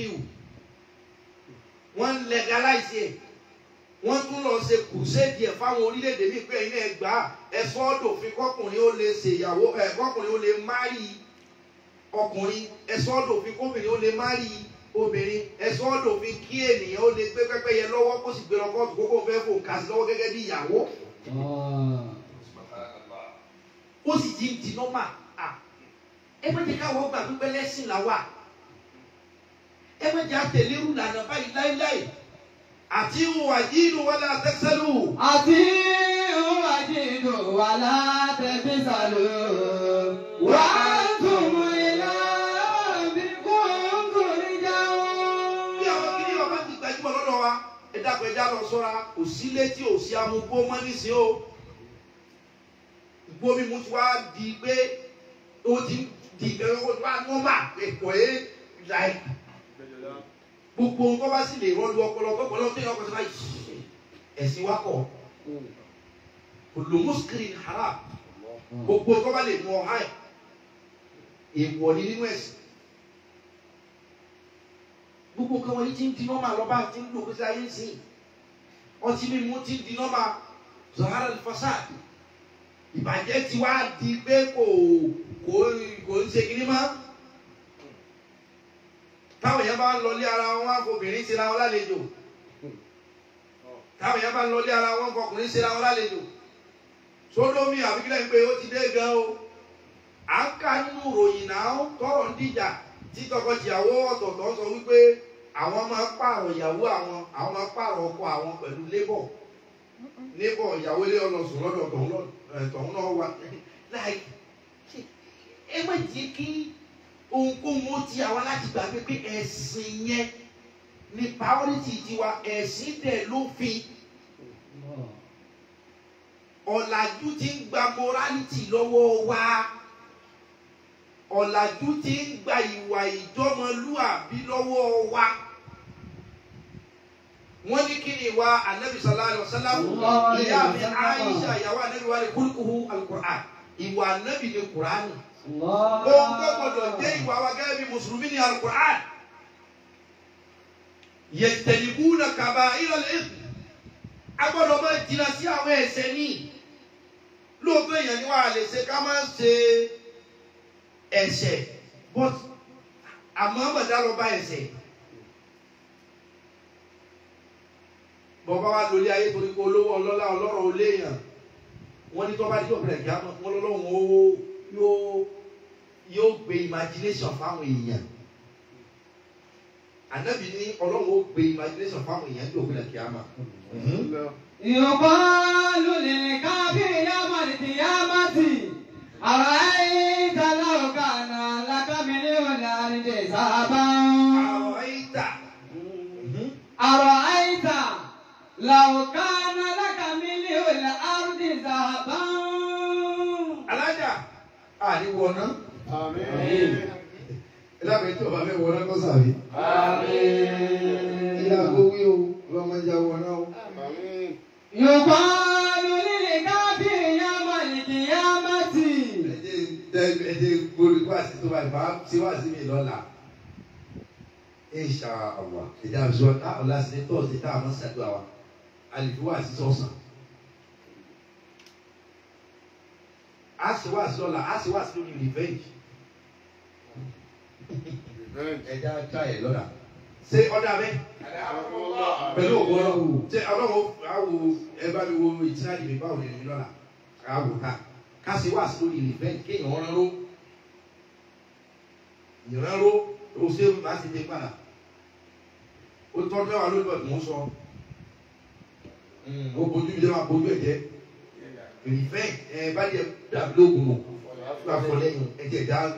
D: wọ́n ń legalize ẹ̀ wọ́n tún lọ ṣe crusade ẹ̀ fáwọn orílẹ̀-èdè míì pé ẹ̀yin ẹ̀ gbà ẹ̀ sọ́ọ́dọ̀fin kọkùnrin ó lè ṣèyàwó ẹ̀ kọkùnrin ó lè márì ọkùnrin ẹ̀sọ́ ọ̀dọ̀fin kóbìnrin ó lè márì obìnrin ẹ̀sọ́ ọ̀dọ̀fin kí ènìyàn ó lè gbé pẹ́pẹ́yẹ lọ́wọ́ kó sì gbé lọ kóòtù kókó fẹ́ fò kà sí lọ́wọ́ gẹ́gẹ́ bí ìyàwó ó sì ti ń di nọ́mà ẹ má jẹ́ káwọ́ gbà pípẹ́ lẹ́sìn làwà ẹ má jẹ́ àtẹ̀lérú lànà báyìí láíláì àti ìwà yìí wọlé àtẹ́sẹ́lù.
C: àti ìwádìí wà látẹ̀bí sàlù wà á tún ilé bí kúndùn jáwọ́.
D: bí àwọn kìíní ọba ti gbajúmọ̀ lọ́dọ̀ wa ẹ dákun ẹja lọ sọ́ra kò sí létí ò sí amúgbó mọ́ nísìnyí o ìgbó mímu ti wá di pé ó ti di ìgbẹ́rẹ́ ó ti wá nọ́mà ẹ̀kọ́ ẹ̀ láì gbogbo nǹkan bá sì lè rọ́ọ̀lù ọpọlọ ọpọlọ tó yẹ ọkọ̀ sí báyìí ẹ̀sìn wa kọ̀ olùmúskiri haram gbogbo nǹkan bá lè mú ọ háì èèwọ̀ ni nínú ẹ̀sìn gbogbo nǹkan wọ̀nyí ti ń di nọ́mà lọ́ba ti ń lò kó sí ayé ń sìn ọtí mímu ti ń di nọ́mà zahara fasad ìbàjẹ́ ti wá di pé kò kò kò ń ṣe kiri mọ́ táwọn èèyàn bá ń lọlé ara wọn á fobìnrin ṣe ra wọn lálejò táwọn èèyàn bá ń lọlé ara wọn fọkùnrin ṣe ra wọn lálejò sódómì àbíkílẹ̀ ń pé ó ti dé gan o à ń ka nínú ìròyìn náà tọrọ ń dìjà tí tọkọtìyàwó ọ̀tọ̀ọ̀tọ̀ sọ wípé àwọn máa pààrọ̀ ìyàwó àwọn àwọn máa pààrọ̀ ọkọ àwọn pẹ̀lú lébọ̀ lébọ̀ ìyàwó ilé ọlọ́sùn lọ́dọ̀ tọ̀hún lọ- ẹ̀, tọ̀hún náà wà láì ẹ má jẹ́ kí ohunkóhun ó ti àwa láti gbàgbé pé ẹ̀sìn yẹn ní priority tiwa ẹ̀sìn dẹ̀ lófin ọ̀làjú ti ń gba morality lọ́wọ́ wa ọ̀làjú ti ń gba ìwà ìjọmọlúàbí lọ́wọ́ wa wọ́n ní kí ni ìwà anabi sallallahu alayhi wa sallam
C: Sallallahu alayhi
D: ìyá
C: wa
D: mi
C: sallam.
D: aisha ìyàwó anabi wa ni kúlùkùhù alukur'an ìwà anabi ni kur'ani
C: Allah.
D: ohun tó gbọdọ̀ jẹ́ ìwà wa gẹ́gẹ́ bí mùsùlùmí ni alukur'an yẹtẹ̀lifúnà kaba ìrọ̀lẹ́ agbọ́dọ̀ máa jìnnà sí àwọn ẹ̀ṣẹ̀ ní lóòótọ́ èèyàn ni wàá lè ṣe ká máa ṣe ẹ̀ṣẹ̀ but àmọ́ àmọ̀dá lọ bá ẹ̀ṣẹ̀ bọ́bá wa lórí ayé torí pé olówó ọlọ́lá ọlọ́rọ̀ oléèyàn wọ́n ní tó bá dé òbẹ̀rẹ̀ kí á mọ̀ wọ́n lọ́lọ́run ó yóò yóò gbé imagination fáwọn èèyàn ànábì ní ọlọ́run ó gbé imagination fáwọn èèyàn ní òbẹ̀rẹ̀ kí á mọ̀.
C: يقال للكافر يوم القيامة أرأيت لو كان لك مليون الأرض ذهبا
D: àwọn ìta
C: أرأيت لو كان لك مليون الأرض ذهبا
D: alájà àríwọ̀ náà
A: Àmín.
D: ẹ dábàá tí ọba fẹ́ wọ náà kọ́ sàbí.
C: آمين
D: ilé àgbo wí o ọlọ́mọdé àwọn náà.
A: Àmín.
C: يقال للكافر يوم القيامة
D: ẹ̀jẹ̀ tẹ ẹ̀jẹ̀ gbòòrò wá sí tó báyìí máa ṣe wá sí mi lọ́la. insha allah ẹ̀jẹ̀ àbísọ̀ náà ọ̀la sí ní tọ́sí tá a máa ṣàdúrà wa àlejò wá sí sọ̀sán. a sì wá sí lọ́la a sì wá sí lórí revenge.
A: Revenge.
D: ẹ̀jẹ̀ á ká ẹ̀ lọ́la. ṣé ọ̀dà bẹ́ẹ̀ pẹ̀lú ògbó ọlọ́run ṣé ọlọ́run àwò ẹ bá mi wo ìtìlájì mi báwo lè mi lọ́la àwò ká ká sì wá sí lórí revenge kéèyàn rán ró ìran ró o ṣe máa ti dé padà ó tọ́ mẹ́wàá lórí ọ̀dùn ó sọ ó bójú mi jẹ́ máa bójú ẹ̀ jẹ́ revenge ẹ bá jẹ dàbí lóògùn nù bá fọ lẹ́yìn ẹ̀jẹ̀ dá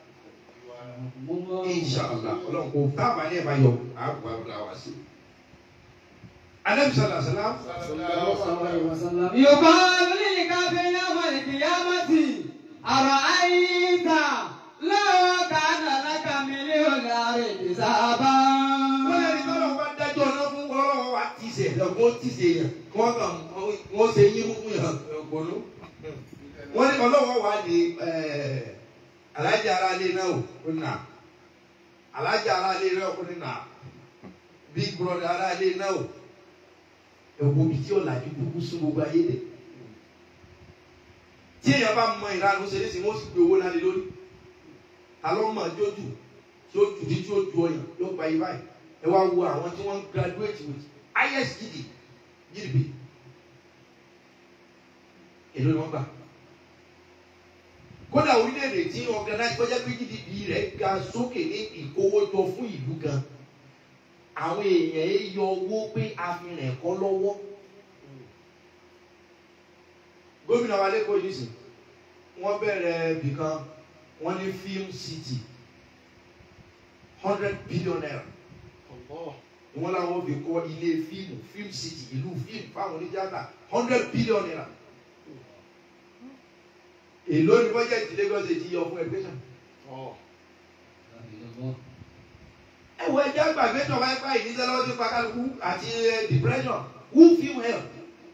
D: inṣàlá ọlọ́run kò tábà ní ẹ̀ máa yọ àbúrò àbúrò àwọn sí. anamisala salam
C: يقال للكافر يوم القيامة أرأيت لو كان لك مليون حسابا
D: wọ́n lè ní tọ́lọ̀ bá dájọ́ náà fún ọlọ́wọ́ wa ti ṣe ẹ̀dá wọ́n ti ṣe yẹn kí wọ́n kàn wọ́n ṣe yín fún yàn ọ̀gbọ́nú. wọ́n ní ọlọ́wọ́ wa ní alájà ara lé náà ó nà alájà ara lé náà ó nà big brother ara lé náà ó ẹ̀wọ̀n mi tí ó làjú gbogbo sún gbogbo ayé dẹ̀. tí èèyàn bá mọ ìranu ṣe é sí wọ́n sì gbé owó lálẹ́ lórí alọ́ mọ̀ jójú tí ó jù ní tí ó ju ọyàn yóò gba ibà yìí ẹ wá wo àwọn tí wọ́n graduate with highest gd gdp èló ni wọ́n gbà kódà orílẹ̀-èdè tí organize kọjá pé gdp rẹ̀ ga sókè ní ìkówójọ fún ìlú gan àwọn èèyàn ẹ yọ owó pé a fi rìn kọ́ lọ́wọ́ gómìnà wa lẹ́kọ̀ọ́ yìí sìn wọ́n bẹ̀rẹ̀ bìkan wọ́n ní film city hundred billion naira wọ́n làwọn fi kọ́ ilé fíìmù film city ìlú fíìmù fáwọn oníjàmbá hundred billion naira èló ni bọ́jẹ̀tì Lagos ti yọ fún ẹgbẹ́ náà ẹ wo ẹjẹ àgbàgbé tó wáyé báyìí ní sẹlẹ ọdún pàkàlùkù àti eh, depression who film help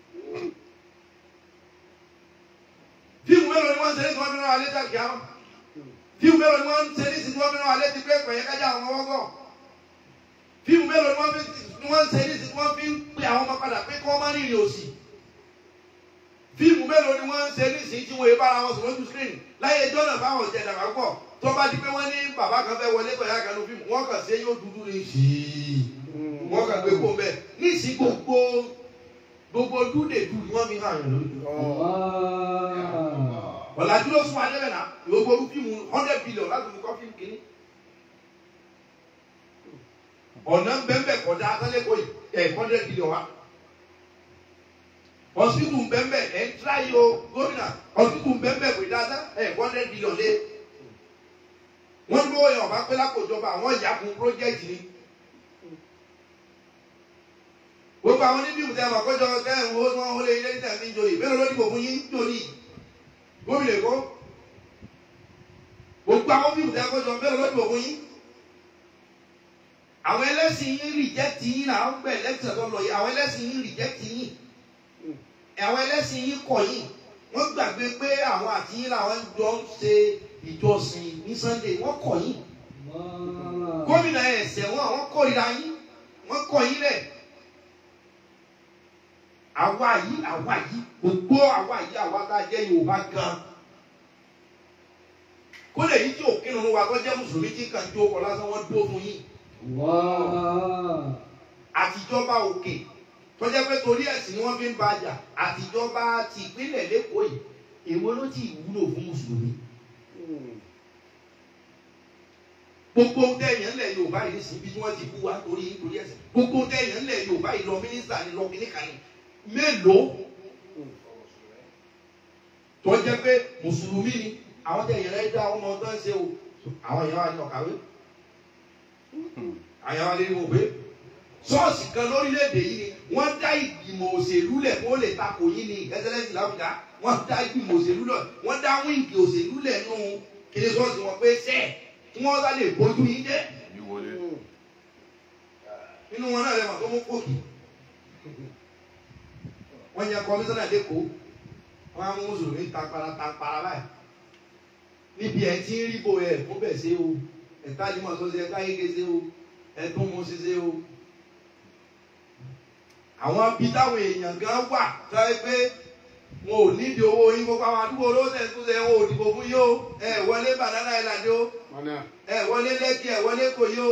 D: fíìmù mélòó ni wọ́n ń ṣe ní tí wọ́n fi rán wa létí àgbà wọn fíìmù mélòó ni wọ́n ń ṣe ní tí wọ́n fi rán wa létí pé pẹ̀yẹ kájà àwọn ọmọ wọ́gọ́ fíìmù mélòó ni wọ́n fi ni wọ́n ń ṣe ní tí wọ́n fi ń pe àwọn ọmọ padà pé kí wọ́n má rìnrìn òsì fíìmù mélòó ni wọ́n ń ṣe ní tí wọ́n yé bára wọn sùn lójú screen láyé ẹjọ́ náà báwọn ọ̀jẹ̀ dàgbà pọ̀ tó bá di pé wọ́n ní bàbá kan fẹ́ wọlé pẹ̀lú àkànú fíìmù wọ́n kàn sí yóò dúdú ní ṣìí wọ́n kàn gbé kó bẹ́ẹ̀ ní ìsìn gbogbo gbogbo dúdè dùn ni wọ́n fi hàn yàn lójú ọ̀làjú ló fún adébẹ̀ náà gbogbo fíìmù hundred billion láti fi kọ́ fíìmù kìíní. ọ̀nà bẹ́ẹ̀ kọjá akálẹ́kọ̀ọ́ yìí ẹ̀ hundred billion wa. hospital bẹ́ẹ̀ ẹ̀ ń tíra yìí o gómìnà hospital bẹ́ẹ̀ kò dáadáa ẹ̀ hundred billion lé. wọ́n ní bóyá ọ̀bá pẹ́ lákòjọba àwọn ìyàkùn project ni. gbogbo àwọn oníbíwù tẹ́ ẹ̀ mọ̀ kọjọ tẹ́ ẹ̀ ń wo wọn wọlé ilé níta fi ń joyè bẹ́ẹ̀ ló dìbò fún yín jòlì gómìnà èkó gbogbo àwọn fíìmù tí a kọjọ bẹ́ẹ̀ lọ́dún ògùn yín àwọn ẹlẹ́sìn yín rìjẹ́tì yín làwọn gbẹ̀ lẹ́tọ̀ tó lọ yìí àwọn ẹlẹ́sìn yín rìjẹ́tì yín àwọn ẹlẹ́sìn yín kọ̀ yín wọ́n gbàgbé pé àwọn àti yín làwọn jọ ń ṣe ìjọsìn ní Sunday wọ́n kọ̀ yín gómìnà ẹ̀sẹ̀ wọn àwọn kórìíra yín wọ́n kọ̀ yín lẹ̀ àwa yìí àwa yìí gbogbo àwa yìí àwa tá a jẹ́ Yorùbá gan kó lè yí tí òkè nínú wa tó jẹ́ mùsùlùmí tí kàn jó ọkọ̀ lásán wọ́n dúró fún yín àtijọba òkè tó jẹ́ pé torí ẹ̀sìn ni wọ́n fi ń ba jà àtijọba ti ìpínlẹ̀ lẹ́kọ̀ọ́ yìí èwo ló ti wúlò fún mùsùlùmí gbogbo tẹ̀yàn lẹ̀ Yorùbá yìí nísìnyí bí wọ́n ti bú wa torí torí ẹ̀sìn gbogbo tẹ̀yàn lẹ̀ Yorùbá yìí lọ mínísítà ni lọ kíníkà ni mélòó tó jẹ́ pé mùsùlùmí ni àwọn tẹ̀yàn rẹ̀ dá ọmọ tó ń ṣe o àwọn èèyàn wa ní ọ̀kàwé àwọn èèyàn wa lè wò pé ṣọ́ọ̀ṣì kan lórílẹ̀‐èdè yìí ni wọ́n dá ìgbìmọ̀ òṣèlú lẹ̀ kó lè takò yín ní ẹsẹ̀lẹ́sì láwùjá wọ́n dá ìgbìmọ̀ òṣèlú lẹ̀ wọ́n dá wíǹgì òṣèlú lẹ̀ nù kíni ṣọ́ọ̀ṣì wọn pé sẹ́ẹ̀ tí wọ́n bá lè bójú yín jẹ́
A: Yí wọlé.
D: nínú wọn náà lè mọ̀ tó mú kóòkì wọ́n yan kọmíṣánná lẹ́kọ̀ọ́ wọ́n á mú mùsùlùmí tapara tapara báyìí níbi ẹ̀ tí ń rí bo ẹ̀ fún bẹ̀ ṣe o ẹ̀ka limọ̀ tó ṣe ẹ̀ka yége ṣe o ẹ̀tún mú ṣe ṣe o. àwọn bí táwọn èèyàn gan wà tó ẹ pé wọn ò nídìí owó yín gbogbo àwọn àdúgbò olóṣèlú tó ṣe wọn ò dìbò fún yín o ẹ wọlé banana island o ẹ wọlé lẹ́kì ẹ wọlé kò yí o.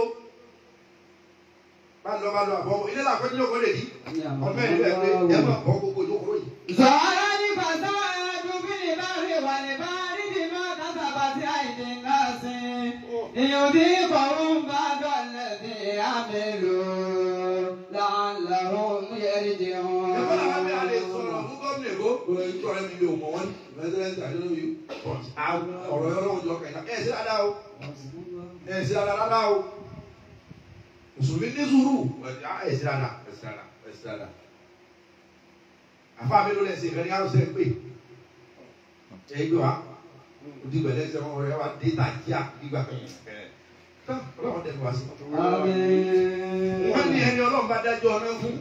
D: bá lọ bá lọ àbọ̀ ilé làkọ́jú yóò kó lè dí ọmọ ẹ̀ níbẹ̀ pé ẹ máa bọ́ gbogbo ìjókòó yìí.
C: زارني فساد بالبر والبحر بما كسبت أيدي الناس ليذيقهم بعد الذي عملوا لعلهم يرجعون
D: ẹ̀fọ́ làwọn abẹ́ alẹ́ sọ̀rọ̀ fún gómìnà èkó ìjọ rẹ̀ mi mi ò mọ̀ wọ́n ní president I don't know you but ọ̀rọ̀ yọrọ òjò ọkàn ìlà ẹ̀ sí dáadáa o ẹ̀ sí dáadáa dáadáa o mùsùlùmí ní sùúrù ẹ̀ sí dáadáa ẹ̀ sí dáadáa ẹ̀ sí dáadáa àfa mi ló lẹ̀ sí ìfẹ́ ní àrùsẹ̀ pé ẹ̀ gbé wa odi gbẹ̀lẹ́ ẹsẹ̀ wọn wọlé wa dé ta jíà gbígbà tán ọlọ́run tẹ̀lé wa sí.
C: آمين
D: wọ́n ní ẹni ọlọ́run bá dájọ́ ọ̀nà fún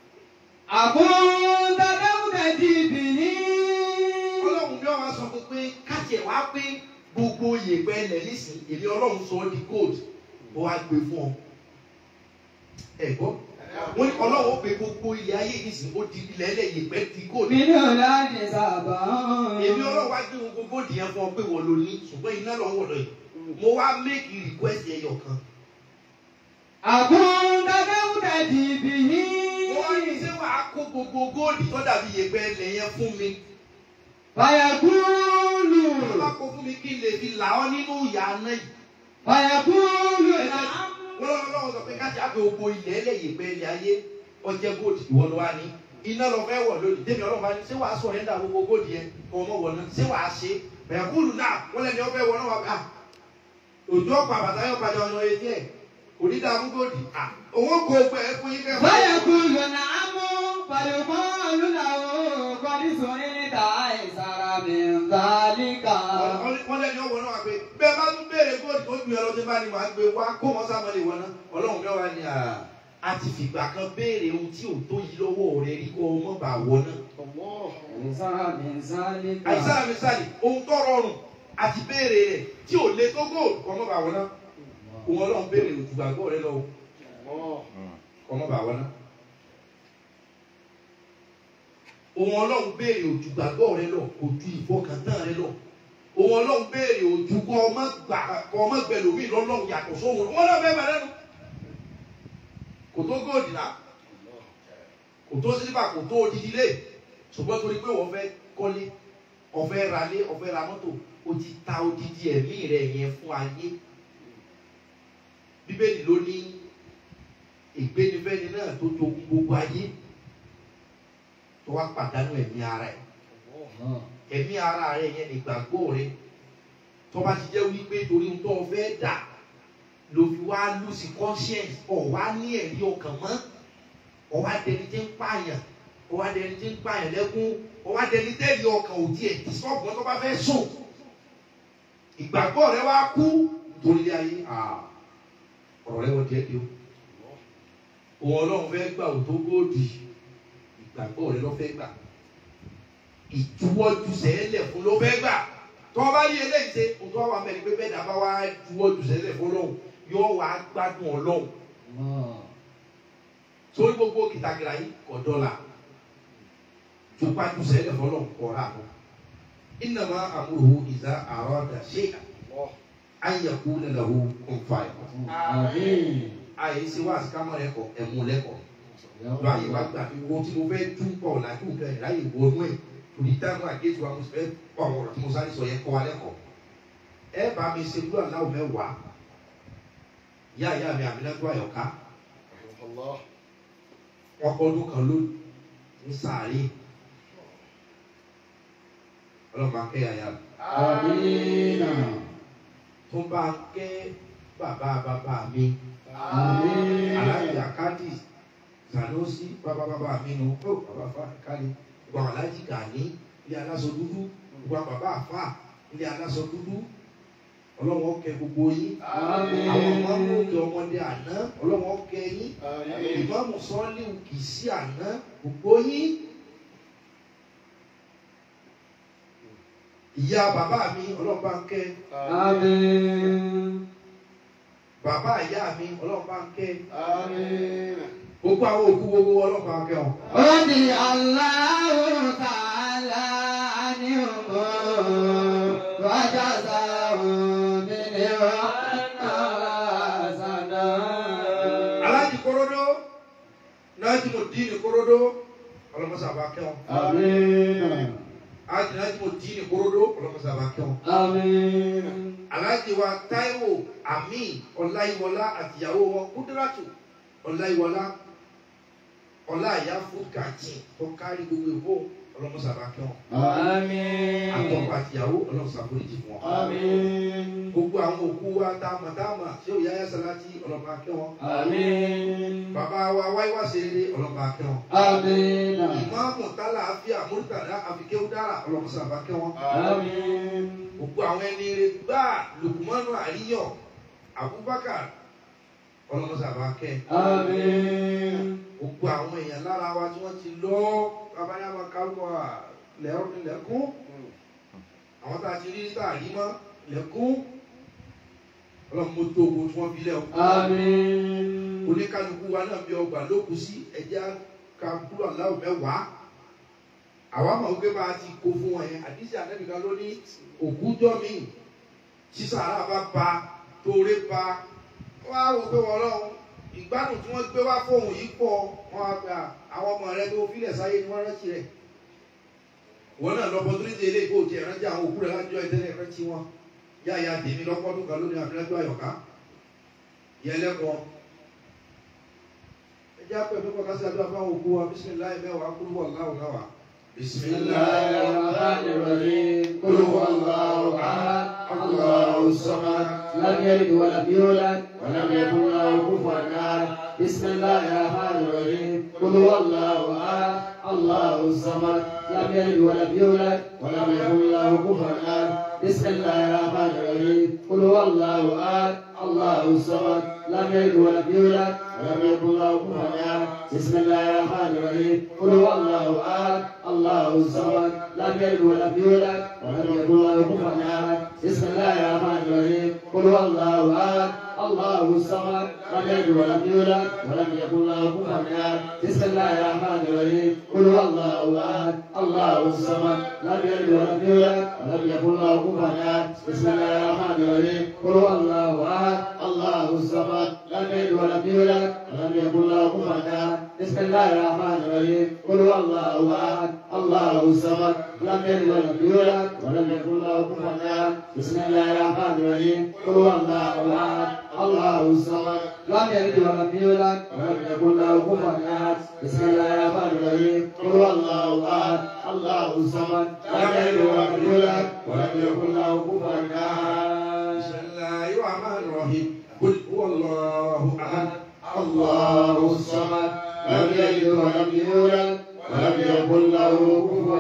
C: أكنت لم تجبني
D: ọlọ́run bí wọ́n wá sọ fún pé kájẹ̀ wá pé gbogbo yèpẹ̀ ilẹ̀ nísìnyí èmi ọlọ́run sọ ọ́ di gold ó wá gbé fún ọ. ẹ gbọ́ wọ́n ní ọlọ́run ó pe gbogbo ilẹ̀ ayé nísìnyí ó di ilẹ̀ ẹlẹ́ yèpẹ̀ di gold.
C: من أولاد سبا
D: èmi ọlọ́run wá gbé gbogbo gold yẹn fún ọ pé wọ́n lò ní ṣùgbọ́n iná lọ wọ̀ lọ yìí mo wá make request ẹyọ kan.
C: أكنت لم تجبني
D: mo wá ní ṣé wàá kó gbogbo gold tó dàbí yèpẹ̀ ilẹ̀ yẹn fún mi.
C: فيقول
D: tó bá kó fún mi kí n lè fi là ọ́ nínú ìyá náà yìí.
C: فيقول نعم
D: wọ́n lọ́wọ́ lọ́wọ́ sọ pé kájà á fi gbogbo ilẹ̀ ẹlẹ́yìn pé ilẹ̀ ayé ọjẹ́ gold ìwọ ló wá ní iná lọ fẹ́ wọ̀ lónìí tèmi ọlọ́run bá ní ṣé wàá sọ ẹ̀ńdà gbogbo gold yẹn kọ́ ọmọ wọ̀ náà ṣé wàá ṣe bẹ̀rẹ̀ kúlù náà wọ́n lẹ́ni ọbẹ̀ wọ̀ náà wà bá òjò ọ̀pọ̀ àbàtà yóò padà ọ̀nà etí ẹ̀ kò ní dààmú gold à òun kò gbẹ ẹ fún yín kẹ́
C: فيقول نعم فيقال له قد سئلت أيسر من ذلك
D: wọ́n lẹ́ni ọwọ́ náà wà pé bẹ́ẹ̀ bá tún béèrè gold tó ju ẹlọ́dún bá ní wàá gbé wá kó wọn sá mọ́lẹ̀ wọn náà ọlọ́run bẹ́ẹ̀ wá ní à a ti fìgbà kan béèrè ohun tí ò tó yí lọ́wọ́ rẹ rí kó o mọ̀ bá wọ náà.
C: أيسر من ذلك
D: àìsàn àmísàlì ohun tó rọrùn àti béèrè rẹ̀ tí ò lé tó góòlù kọ́ mọ́ bá wọn náà òun ọlọ́run béèrè òtùgbàgbọ́ rẹ lọ kọ́ mọ́ bá wọn náà òun ọlọ́run béèrè òtùgbàgbọ́ rẹ lọ kò ju ìfọkàntán rẹ lọ òun ọlọ́run béèrè òtù kọ́ ọmọ gbà kọ́ ọmọ gbẹlòmí lọ́lọ́run yàtọ̀ sóhun wọn náà bẹ́ẹ̀ bá lẹ́nu kò tó góòlù náà kò tó sílífà kò tó odidi lé ṣùgbọ́n torí pé wọ́n fẹ́ kọ́lé ọ̀fẹ́ ralé ọ̀fẹ́ ra mọ́tò o ti ta odidi ẹ̀mí rẹ̀ yẹn fún ayé bíbélì ló ní ìgbénifẹ́ni náà tó jogún gbogbo ayé tó wá pàdánù ẹ̀mí ara ẹ̀ ẹ̀mí ara rẹ̀ yẹn ìgbàgbọ́ rẹ̀ tó bá ti jẹ́ wípé torí ohun tó o fẹ́ dà ló fi wá lùsì conscience ọ̀ wá ní ẹ̀rí ọkàn mọ́ ọ̀ wá dẹni tí ń pààyàn ọ̀ wá dẹni tí ń pààyàn lẹ́kún ọ̀ wá dẹni tẹ́lẹ̀ ọkàn òdì ẹ̀ tí sọ́ọ̀bù tó bá fẹ́ sùn ìgbàgbọ́ rẹ wá kú nítorí ilé ayé ọ̀rọ̀ rẹ wọ́n díẹ̀ díẹ̀ o òun ọlọ́run fẹ́ gbà ò tó góòdì ìgbàgbọ́ rẹ ló fẹ́ gbà ìjuwọ́jú sẹ́lẹ̀ fún ló fẹ́ gbà tó o bá rí eléyìí ṣe o tó wà mẹ́rin pé bẹ́ẹ̀ dàbá wá juwọ́jú sẹ́lẹ̀ fún ọlọ́run yóò wá gbádùn ọlọ́run sórí gbogbo kìtàkìtà yìí kọ̀ dọ́là tupaju sẹ́lẹ̀ fún ọlọ́run kọ̀ rà mọ́ innama amruhu iza arada shay'an an yaqula lahu kun fayakun àyè ṣe wá àsìkámọ́ rẹ kọ ẹ̀mú lẹ́kọ̀ọ́ lọ àyè wá gbà fi wo tí mo fẹ́ tún pọ̀ làjú nǹkan ẹ̀ láyè wọnú ẹ̀ torí táwọn àgéjù wa mo sì fẹ́ pọ̀ àwọn ọ̀rọ̀ tí mo sáré sọ yẹn kọ́ wa lẹ́kọ̀ọ́ ẹ bá mi ṣe gbúdọ̀ aláwọ̀ mẹ́wàá yá ìyá mi àmì lẹ́gbọ́ àyọ̀ká wọn kọ́ ọdún kan lónìí ní sàárè ọlọ́mọ akẹ́yà yá mi
C: Amina.
D: tó bá kẹ́ bàbá bàbá mi
C: Àmín.
D: alájà kádì Sanusi bàbá bàbá mi nù ó bàbá fa kálí gbọ̀n alájì gàní ilé aláṣọ dúdú gbọ̀n bàbá àfà ilé aláṣọ dúdú ọlọ́wọ́ kẹ gbogbo yín
C: Àmín.
D: àwọn ọmọ òkè ọmọdé àná ọlọ́wọ́ kẹ yín ìmáàmù sọ́ọ́lì kì í sí àná gbogbo yín ìyá bàbá mi ọlọ́run bá ń kẹ́
C: Àmín.
D: bàbá ìyá mi ọlọ́run bá ń kẹ́
A: Àmín.
D: gbogbo àwọn òkú gbogbo ọlọ́run bá ń kẹ́ wọn.
C: Rọ́dì Allahu ta'ala anhum wa jazahum bil hasana.
D: aláàjì korodo náàjì mo dín ní korodo ọlọ́mọsá bá kẹ́ wọn.
C: Àmín.
D: aláàjì náàjì mo dín ní korodo ọlọ́mọsá bá kẹ́ wọn.
C: Àmín.
D: aláàjì wa táíwò àmín ọláyíwọlá àtìyàwó wọn kúndúrátù ọláyíwọlá ọláyà fúkàtì tó kárí gbogbo ìbò ọlọ́mọsá bá kẹ́ wọn.
C: Àmín.
D: àtọkọ àtìyàwó ọlọ́mọsá foríjì fún wọn.
C: Àmín.
D: gbogbo àwọn òkú wa táàmà táàmà ṣé òyà yà sàlátì ọlọ́mọ akẹ́ wọn.
C: Àmín.
D: bàbá wa wáyé wá ṣe eré ọlọ́mọ akẹ́ wọn.
C: Àmín.
D: ìmáàmù tálà àfíà múrítàdá àfikẹ́wò dára ọlọ́mọsá bá kẹ́ wọn.
C: Àmín.
D: gbogbo àwọn ẹni rẹ gbá lukumanu àríyàn abubakar ọlọmọsà bá kẹ
C: Àmín.
D: gbogbo àwọn èèyàn lára wa tí wọn ti lọ babayama kálukọ lẹkún àwọn tá a ti rí tá a rí mọ lẹkún ọlọmọdé ogun tí wọn fi lẹ o
C: Àmín.
D: oníkálukú wa náà bí ọgbà ló kù sí ẹjẹ kankúrò aláwọ mẹwàá àwa mọ̀ wípé bá a ti kó fún wọn yẹn àdísì àtẹ́nìkan ló ní òkújọ́ mi sísàrà bá ba tóore ba wọ́n á wò pé wọ́n lọ́hùn ìgbádùn tí wọ́n gbé wá fóun yìí pọ̀ wọ́n á gba àwọn ọmọ rẹ tó filẹ̀ sáyé ni wọ́n rántí rẹ̀ wọ́n náà lọ́pọ̀ tó ní ti eléyìí kó o tiẹ̀ rántí àwọn òkú rẹ̀ lájọ́ ìtẹ́lẹ̀ rántí wọn yáya tèmi lọ́pọ̀dún kan lónìí àfihàn àyọ̀ká yẹlẹ́kọ̀ọ́ ẹ jẹ́ àpẹ̀ fún kọ́kásí àdúrà fáwọn òkú wa bísímìláì mẹ́wàá kúrú wọ̀ láwùláwà
C: بسم الله الرحمن الرحيم قل هو الله احد الله الصمد لم يلد ولم يولد ولم يكن له كفوا احد بسم الله الرحمن الرحيم قل هو الله احد الله الصمد لم يلد ولم يولد ولم يكن له كفوا احد بسم الله الرحمن الرحيم قل هو الله احد الله الصمد لم يلد ولم يولد ولم يكن له كفوا احد بسم الله الرحمن الرحيم قل هو الله احد الله الصمد لم يلد ولم يولد ولم يكن له كفوا احد بسم الله الرحمن الرحيم قل هو الله احد الله الصمد لم يلد ولم يولد ولم يكن له كفوا احد بسم الله الرحمن الرحيم قل هو الله احد الله الصمد لم يلد ولم يولد ولم يكن له كفوا احد بسم الله الرحمن الرحيم قل هو الله احد الله الصمد لم يلد ولم يولد ولم يكن له كفوا احد بسم الله الرحمن الرحيم قل هو الله احد الله الصمد لم يلد ولم يولد ولم يكن له كفوا احد بسم الله الرحمن الرحيم قل هو الله احد الله الصمد لم يلد ولم يولد ولم يكن له كفوا احد بسم الله الرحمن الرحيم قل هو الله احد الله الصمد لم يلد ولم يولد ولم يكن له كفوا احد
D: بسم الله الرحمن الرحيم قل هو الله احد
C: الله الصمد لم يلد ولم يولد ولم يكن له كفوا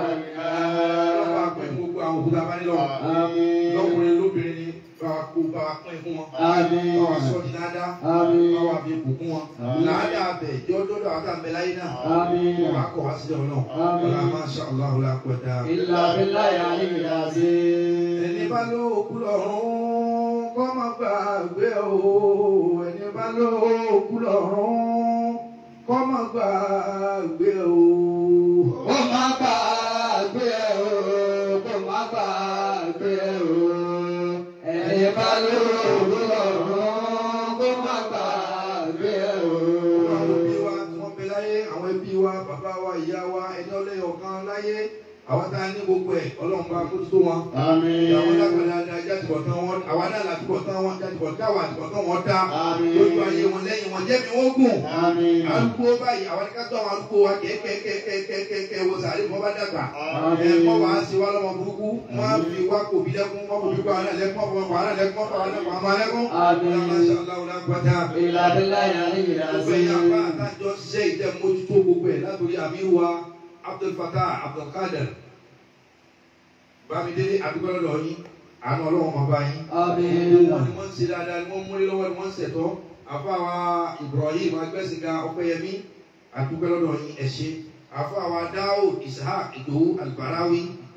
D: ọlọ́pàá
C: احد
D: pín gbogbo àwọn òkúta bá nílọ
C: آمين
D: lọ́kùnrin lóbìnrin ni bá a kó bá a pín fún wọn
C: آمين
D: bá wa sọ di dáadáa
C: آمين
D: bá wa fi bùkún wọn làádá abẹ jọ dọdọ àwọn àtàǹbẹ láyé náà
C: آمين
D: wọn á kọ wá sílẹ̀ ọlọ́run
C: Àmín.
D: ọlá masha Allah la quwwata.
C: إلا بالله العلي العظيم
D: ẹni bá ló kú lọ́rùn kọ́ máa gbàgbé o ẹni bá ló kú lọ́rùn kọ́ máa gbàgbé o.
C: Kó má gbàgbé o, kó má gbàgbé o. Ẹni bá lóòrùn lọ́rùn, kó má gbàgbé o.
D: àwọn òbí wa tí wọ́n bẹ láyé àwọn ẹbí wa bàbá wa ìyá wa ẹni ọlẹ́yọ̀ kan láyé àwọn tá a ní gbogbo ẹ̀ ọlọ́run bá kó tó wọn.
C: Àmín.
D: àwọn lágbàdá ni ajá ti bọ̀ tán wọn àwa náà láti bọ̀ tán wọn jáde bọ̀ táwa àti bọ̀ tán wọn dá
C: Àmín.
D: lójú ayé wọn lẹ́yìn wọn jẹ́ mi wọ́n gùn.
C: Àmín.
D: arúgbó báyìí àwọn ká tó àwọn arúgbó wa kẹ́kẹ́kẹ́kẹ́kẹ́kẹ́ wo sàárè wọn bá dàgbà.
C: Àmín.
D: ẹ mọ wàá sí wa lọ́mọ burúkú wọn á fi wá kò bí lẹ́kún wọn kò bí kó àwọn ẹlẹ́kún ọ̀pọ̀ ọ̀pọ̀ àwọn ẹlẹ́kún ọ̀pọ̀ àwọn ẹlẹ́kún ọ̀pọ̀ ẹlẹ́kún.
C: Àmín.
D: Masha Allah la quwwata.
C: إلا بالله العلي
D: gbogbo ẹ̀yà bá
C: العظيم.
D: àtàjọ ṣiṣẹ́ ìtẹ́ mójútó gbogbo ẹ̀ látòrí àmírù wa Abdul Fattah Abdul Qadir bámidélé àdúgbò lọ́dọ̀ yín àánú ọlọ́wọ́n máa bá yín.
C: آمين.
D: wọ́n ní wọ́n ń ṣe dáadáa ni wọ́n múlé lọ́wọ́ ni wọ́n ń ṣẹ̀tọ́ àfáwa Ibrahim agbẹ́sìnga ọpẹ́yẹmí àdúgbò lọ́dọ̀ yín ẹ ṣé àfáwa Daud Ishaq Ìdòwú Albarawi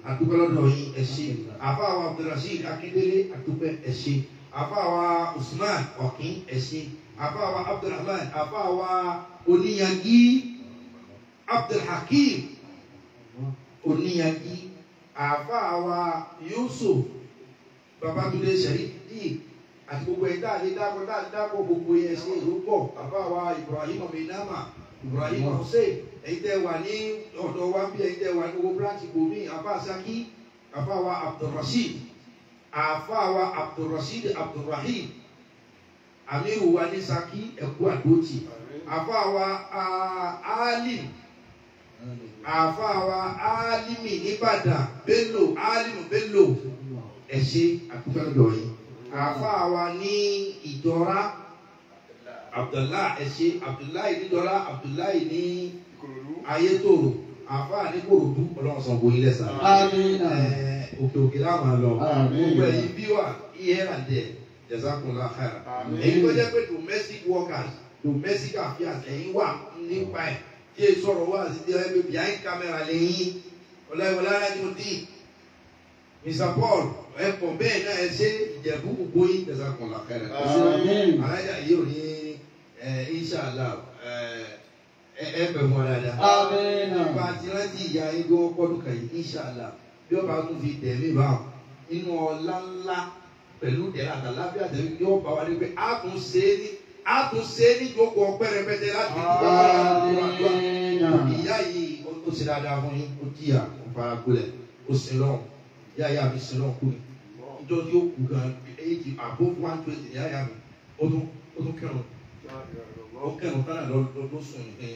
D: àdúpẹ́ lọ́dọ̀ yín ẹ ṣé àfáàwà abdulrasheed akíndélé àdúpẹ́ ẹ ṣé àfáàwà usman ọ̀kín ẹ ṣé àfáàwà abdulrahman àfáàwà oníyanjú abdulhakeem oníyanjú àfáàwà yusuf babatunde sẹ́rídì àti gbogbo ẹ̀ dáadé dáko dáadé dáko gbogbo ẹ̀ ṣe ìlú pọ̀ àfáàwà ibrahim aminama ibrahim hussein ẹ̀yin tẹ́ wà ní ọ̀dọ̀ wa bí ẹ̀yin tẹ́ wà ní gbogbo branch bomi àfa saki àfa wa abdulrasheed àfa wa abdulrasheed abdulrahim amiru wa ní saki ẹ̀kú àdótì àfa wa alim àfa wa alimi nìbàdàn bello alimu bello ẹ̀ṣẹ̀ àkúfẹ́lẹ́dọ̀ yìí àfa wa ní ìjọra abdullahi ẹ̀ṣẹ̀ abdullahi níjọra abdullahi ní ayétòrò àfáà ní kòròdú ọlọ́run sọ bóyin lẹ́sà.
C: Amina.
D: Ẹ, òkè òkè láwọn lọ.
C: Àmín.
D: gbogbo ẹ̀yin bí wà here and there jazakumullah khaira.
A: Àmín.
D: èyí tó jẹ́ pé domestic workers domestic affairs ẹ̀yin wà nípa ẹ̀ kí ẹ sọ̀rọ̀ wá sí ti ẹ̀ behind camera lẹ́yìn ọ̀làwọ̀lá láti mú dín. Mr Paul ẹ̀kọ́ bẹ́ẹ̀ náà ẹ ṣe ìjẹ̀bú gbogbo yín jazakumullah khaira.
C: Àmín.
D: alájà yìí ò ní ẹ inshallah ẹ ẹ ẹ bẹ̀ mọ́ dáadáa
C: Amina.
D: nípa tí rántí ìyá igbó ọpọlù kan yìí inṣàlá bí ọba tún fi tẹ̀mí bá wọn inú ọlá ńlá pẹ̀lú tẹ̀lé àtàlábíà tẹ̀lé yóò bá wa ní pé a tún ṣe é ní a tún ṣe é ní ìjókòó ọpẹ́ rẹpẹtẹ láti fi dúpẹ́ fún àdúrà
C: Amina.
D: ìyá yìí ó ó ṣe dáadáa fún yín ó jìyà ó fara gbolẹ̀ ó sin lọ́hùn ìyá ìyá mi sin lọ́hùn kú ni ìjọ tí ó kú gan èyí àbó one twenty ìyá ìyá mi ó tún ó tún kẹrùn ó kẹrùn tánà lọ lọ lọ sùn ní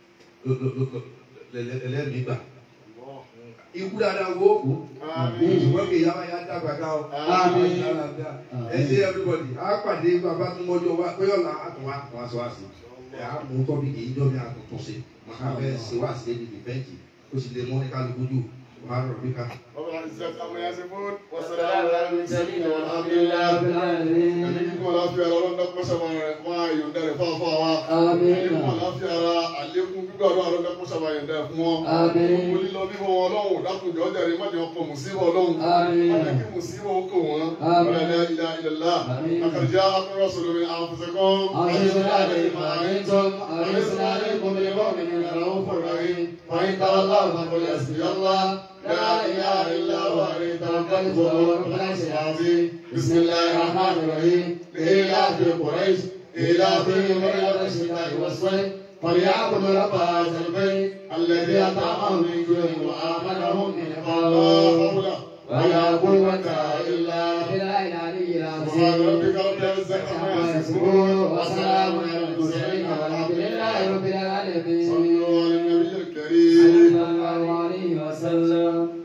D: lẹ́lẹ́mìí gbà ikú dáadáa wo wò ṣùgbọ́n kì í yára yá dàgbà ká o
C: Àmín.
D: ẹ ṣe everybody á pàdé bàbá tó mọ́jọ́ wa pé ọ̀la àtúnwá àtúnwá sọ wá sí ẹ á mú tọ́bi kì í jọ́ mi àtúntún ṣe màá fẹ́ ṣe wá sí ẹni dìbẹ́ǹtì ó sì lè mọ́ ní kálukú jù wàá rọ̀ bí ká.
A: رب العزة عما يصفون والسلام
B: السلام
A: على
B: على
A: المرسلين
B: المرسلين
A: والحمد
B: والحمد لله
A: لله
B: رب العالمين
A: ẹni kíkún àláfíà ara ọlọ́dún dákúmọ́ sábà rẹ̀ fún àyọ̀ǹda rẹ̀ fún àfọ́ àwa.
C: Àmín.
A: ẹni kíkún àláfíà ara àlékún gbígbàdúrà ọlọ́dún dákúmọ́ sábà yọ̀ǹda rẹ̀ fún wọn.
C: Àmín.
A: gbogbo lílọ bíbọ wọn ọlọ́run dákúnjọ ọjà rẹ̀ má jẹ́ ọkọ̀ mùsíbọ̀ ọlọ́run.
C: Àmín.
A: má jẹ́ kí mùsíbọ̀ ó kò wọ́n.
C: Àmín.
A: wala ilaha illallah.
C: Àmín.
A: laqad ja'akum rasulun min anfusikum.
C: عزيز عليكم ما عنتم حريص عليكم بالمؤمنين رؤوف رحيم وإن تولوا فقل حسبي الله لا إله إلا هو عليه توكلت وهو رب العرش العظيم بسم الله الرحمن الرحيم لإيلاف قريش إيلافهم رحلة الشتاء والصيف فليعبدوا رب هذا البيت الذي أطعمهم من جوع وآمنهم من
A: la
C: خوف
A: hawla.
C: ولا قوة إلا بالله العلي
A: سبحان
C: العظيم
A: ربك رب العزة عما يصفون
C: وسلام على المرسلين والحمد لله رب العالمين
A: صلوا على النبي الكريم
C: صلى الله عليه وسلم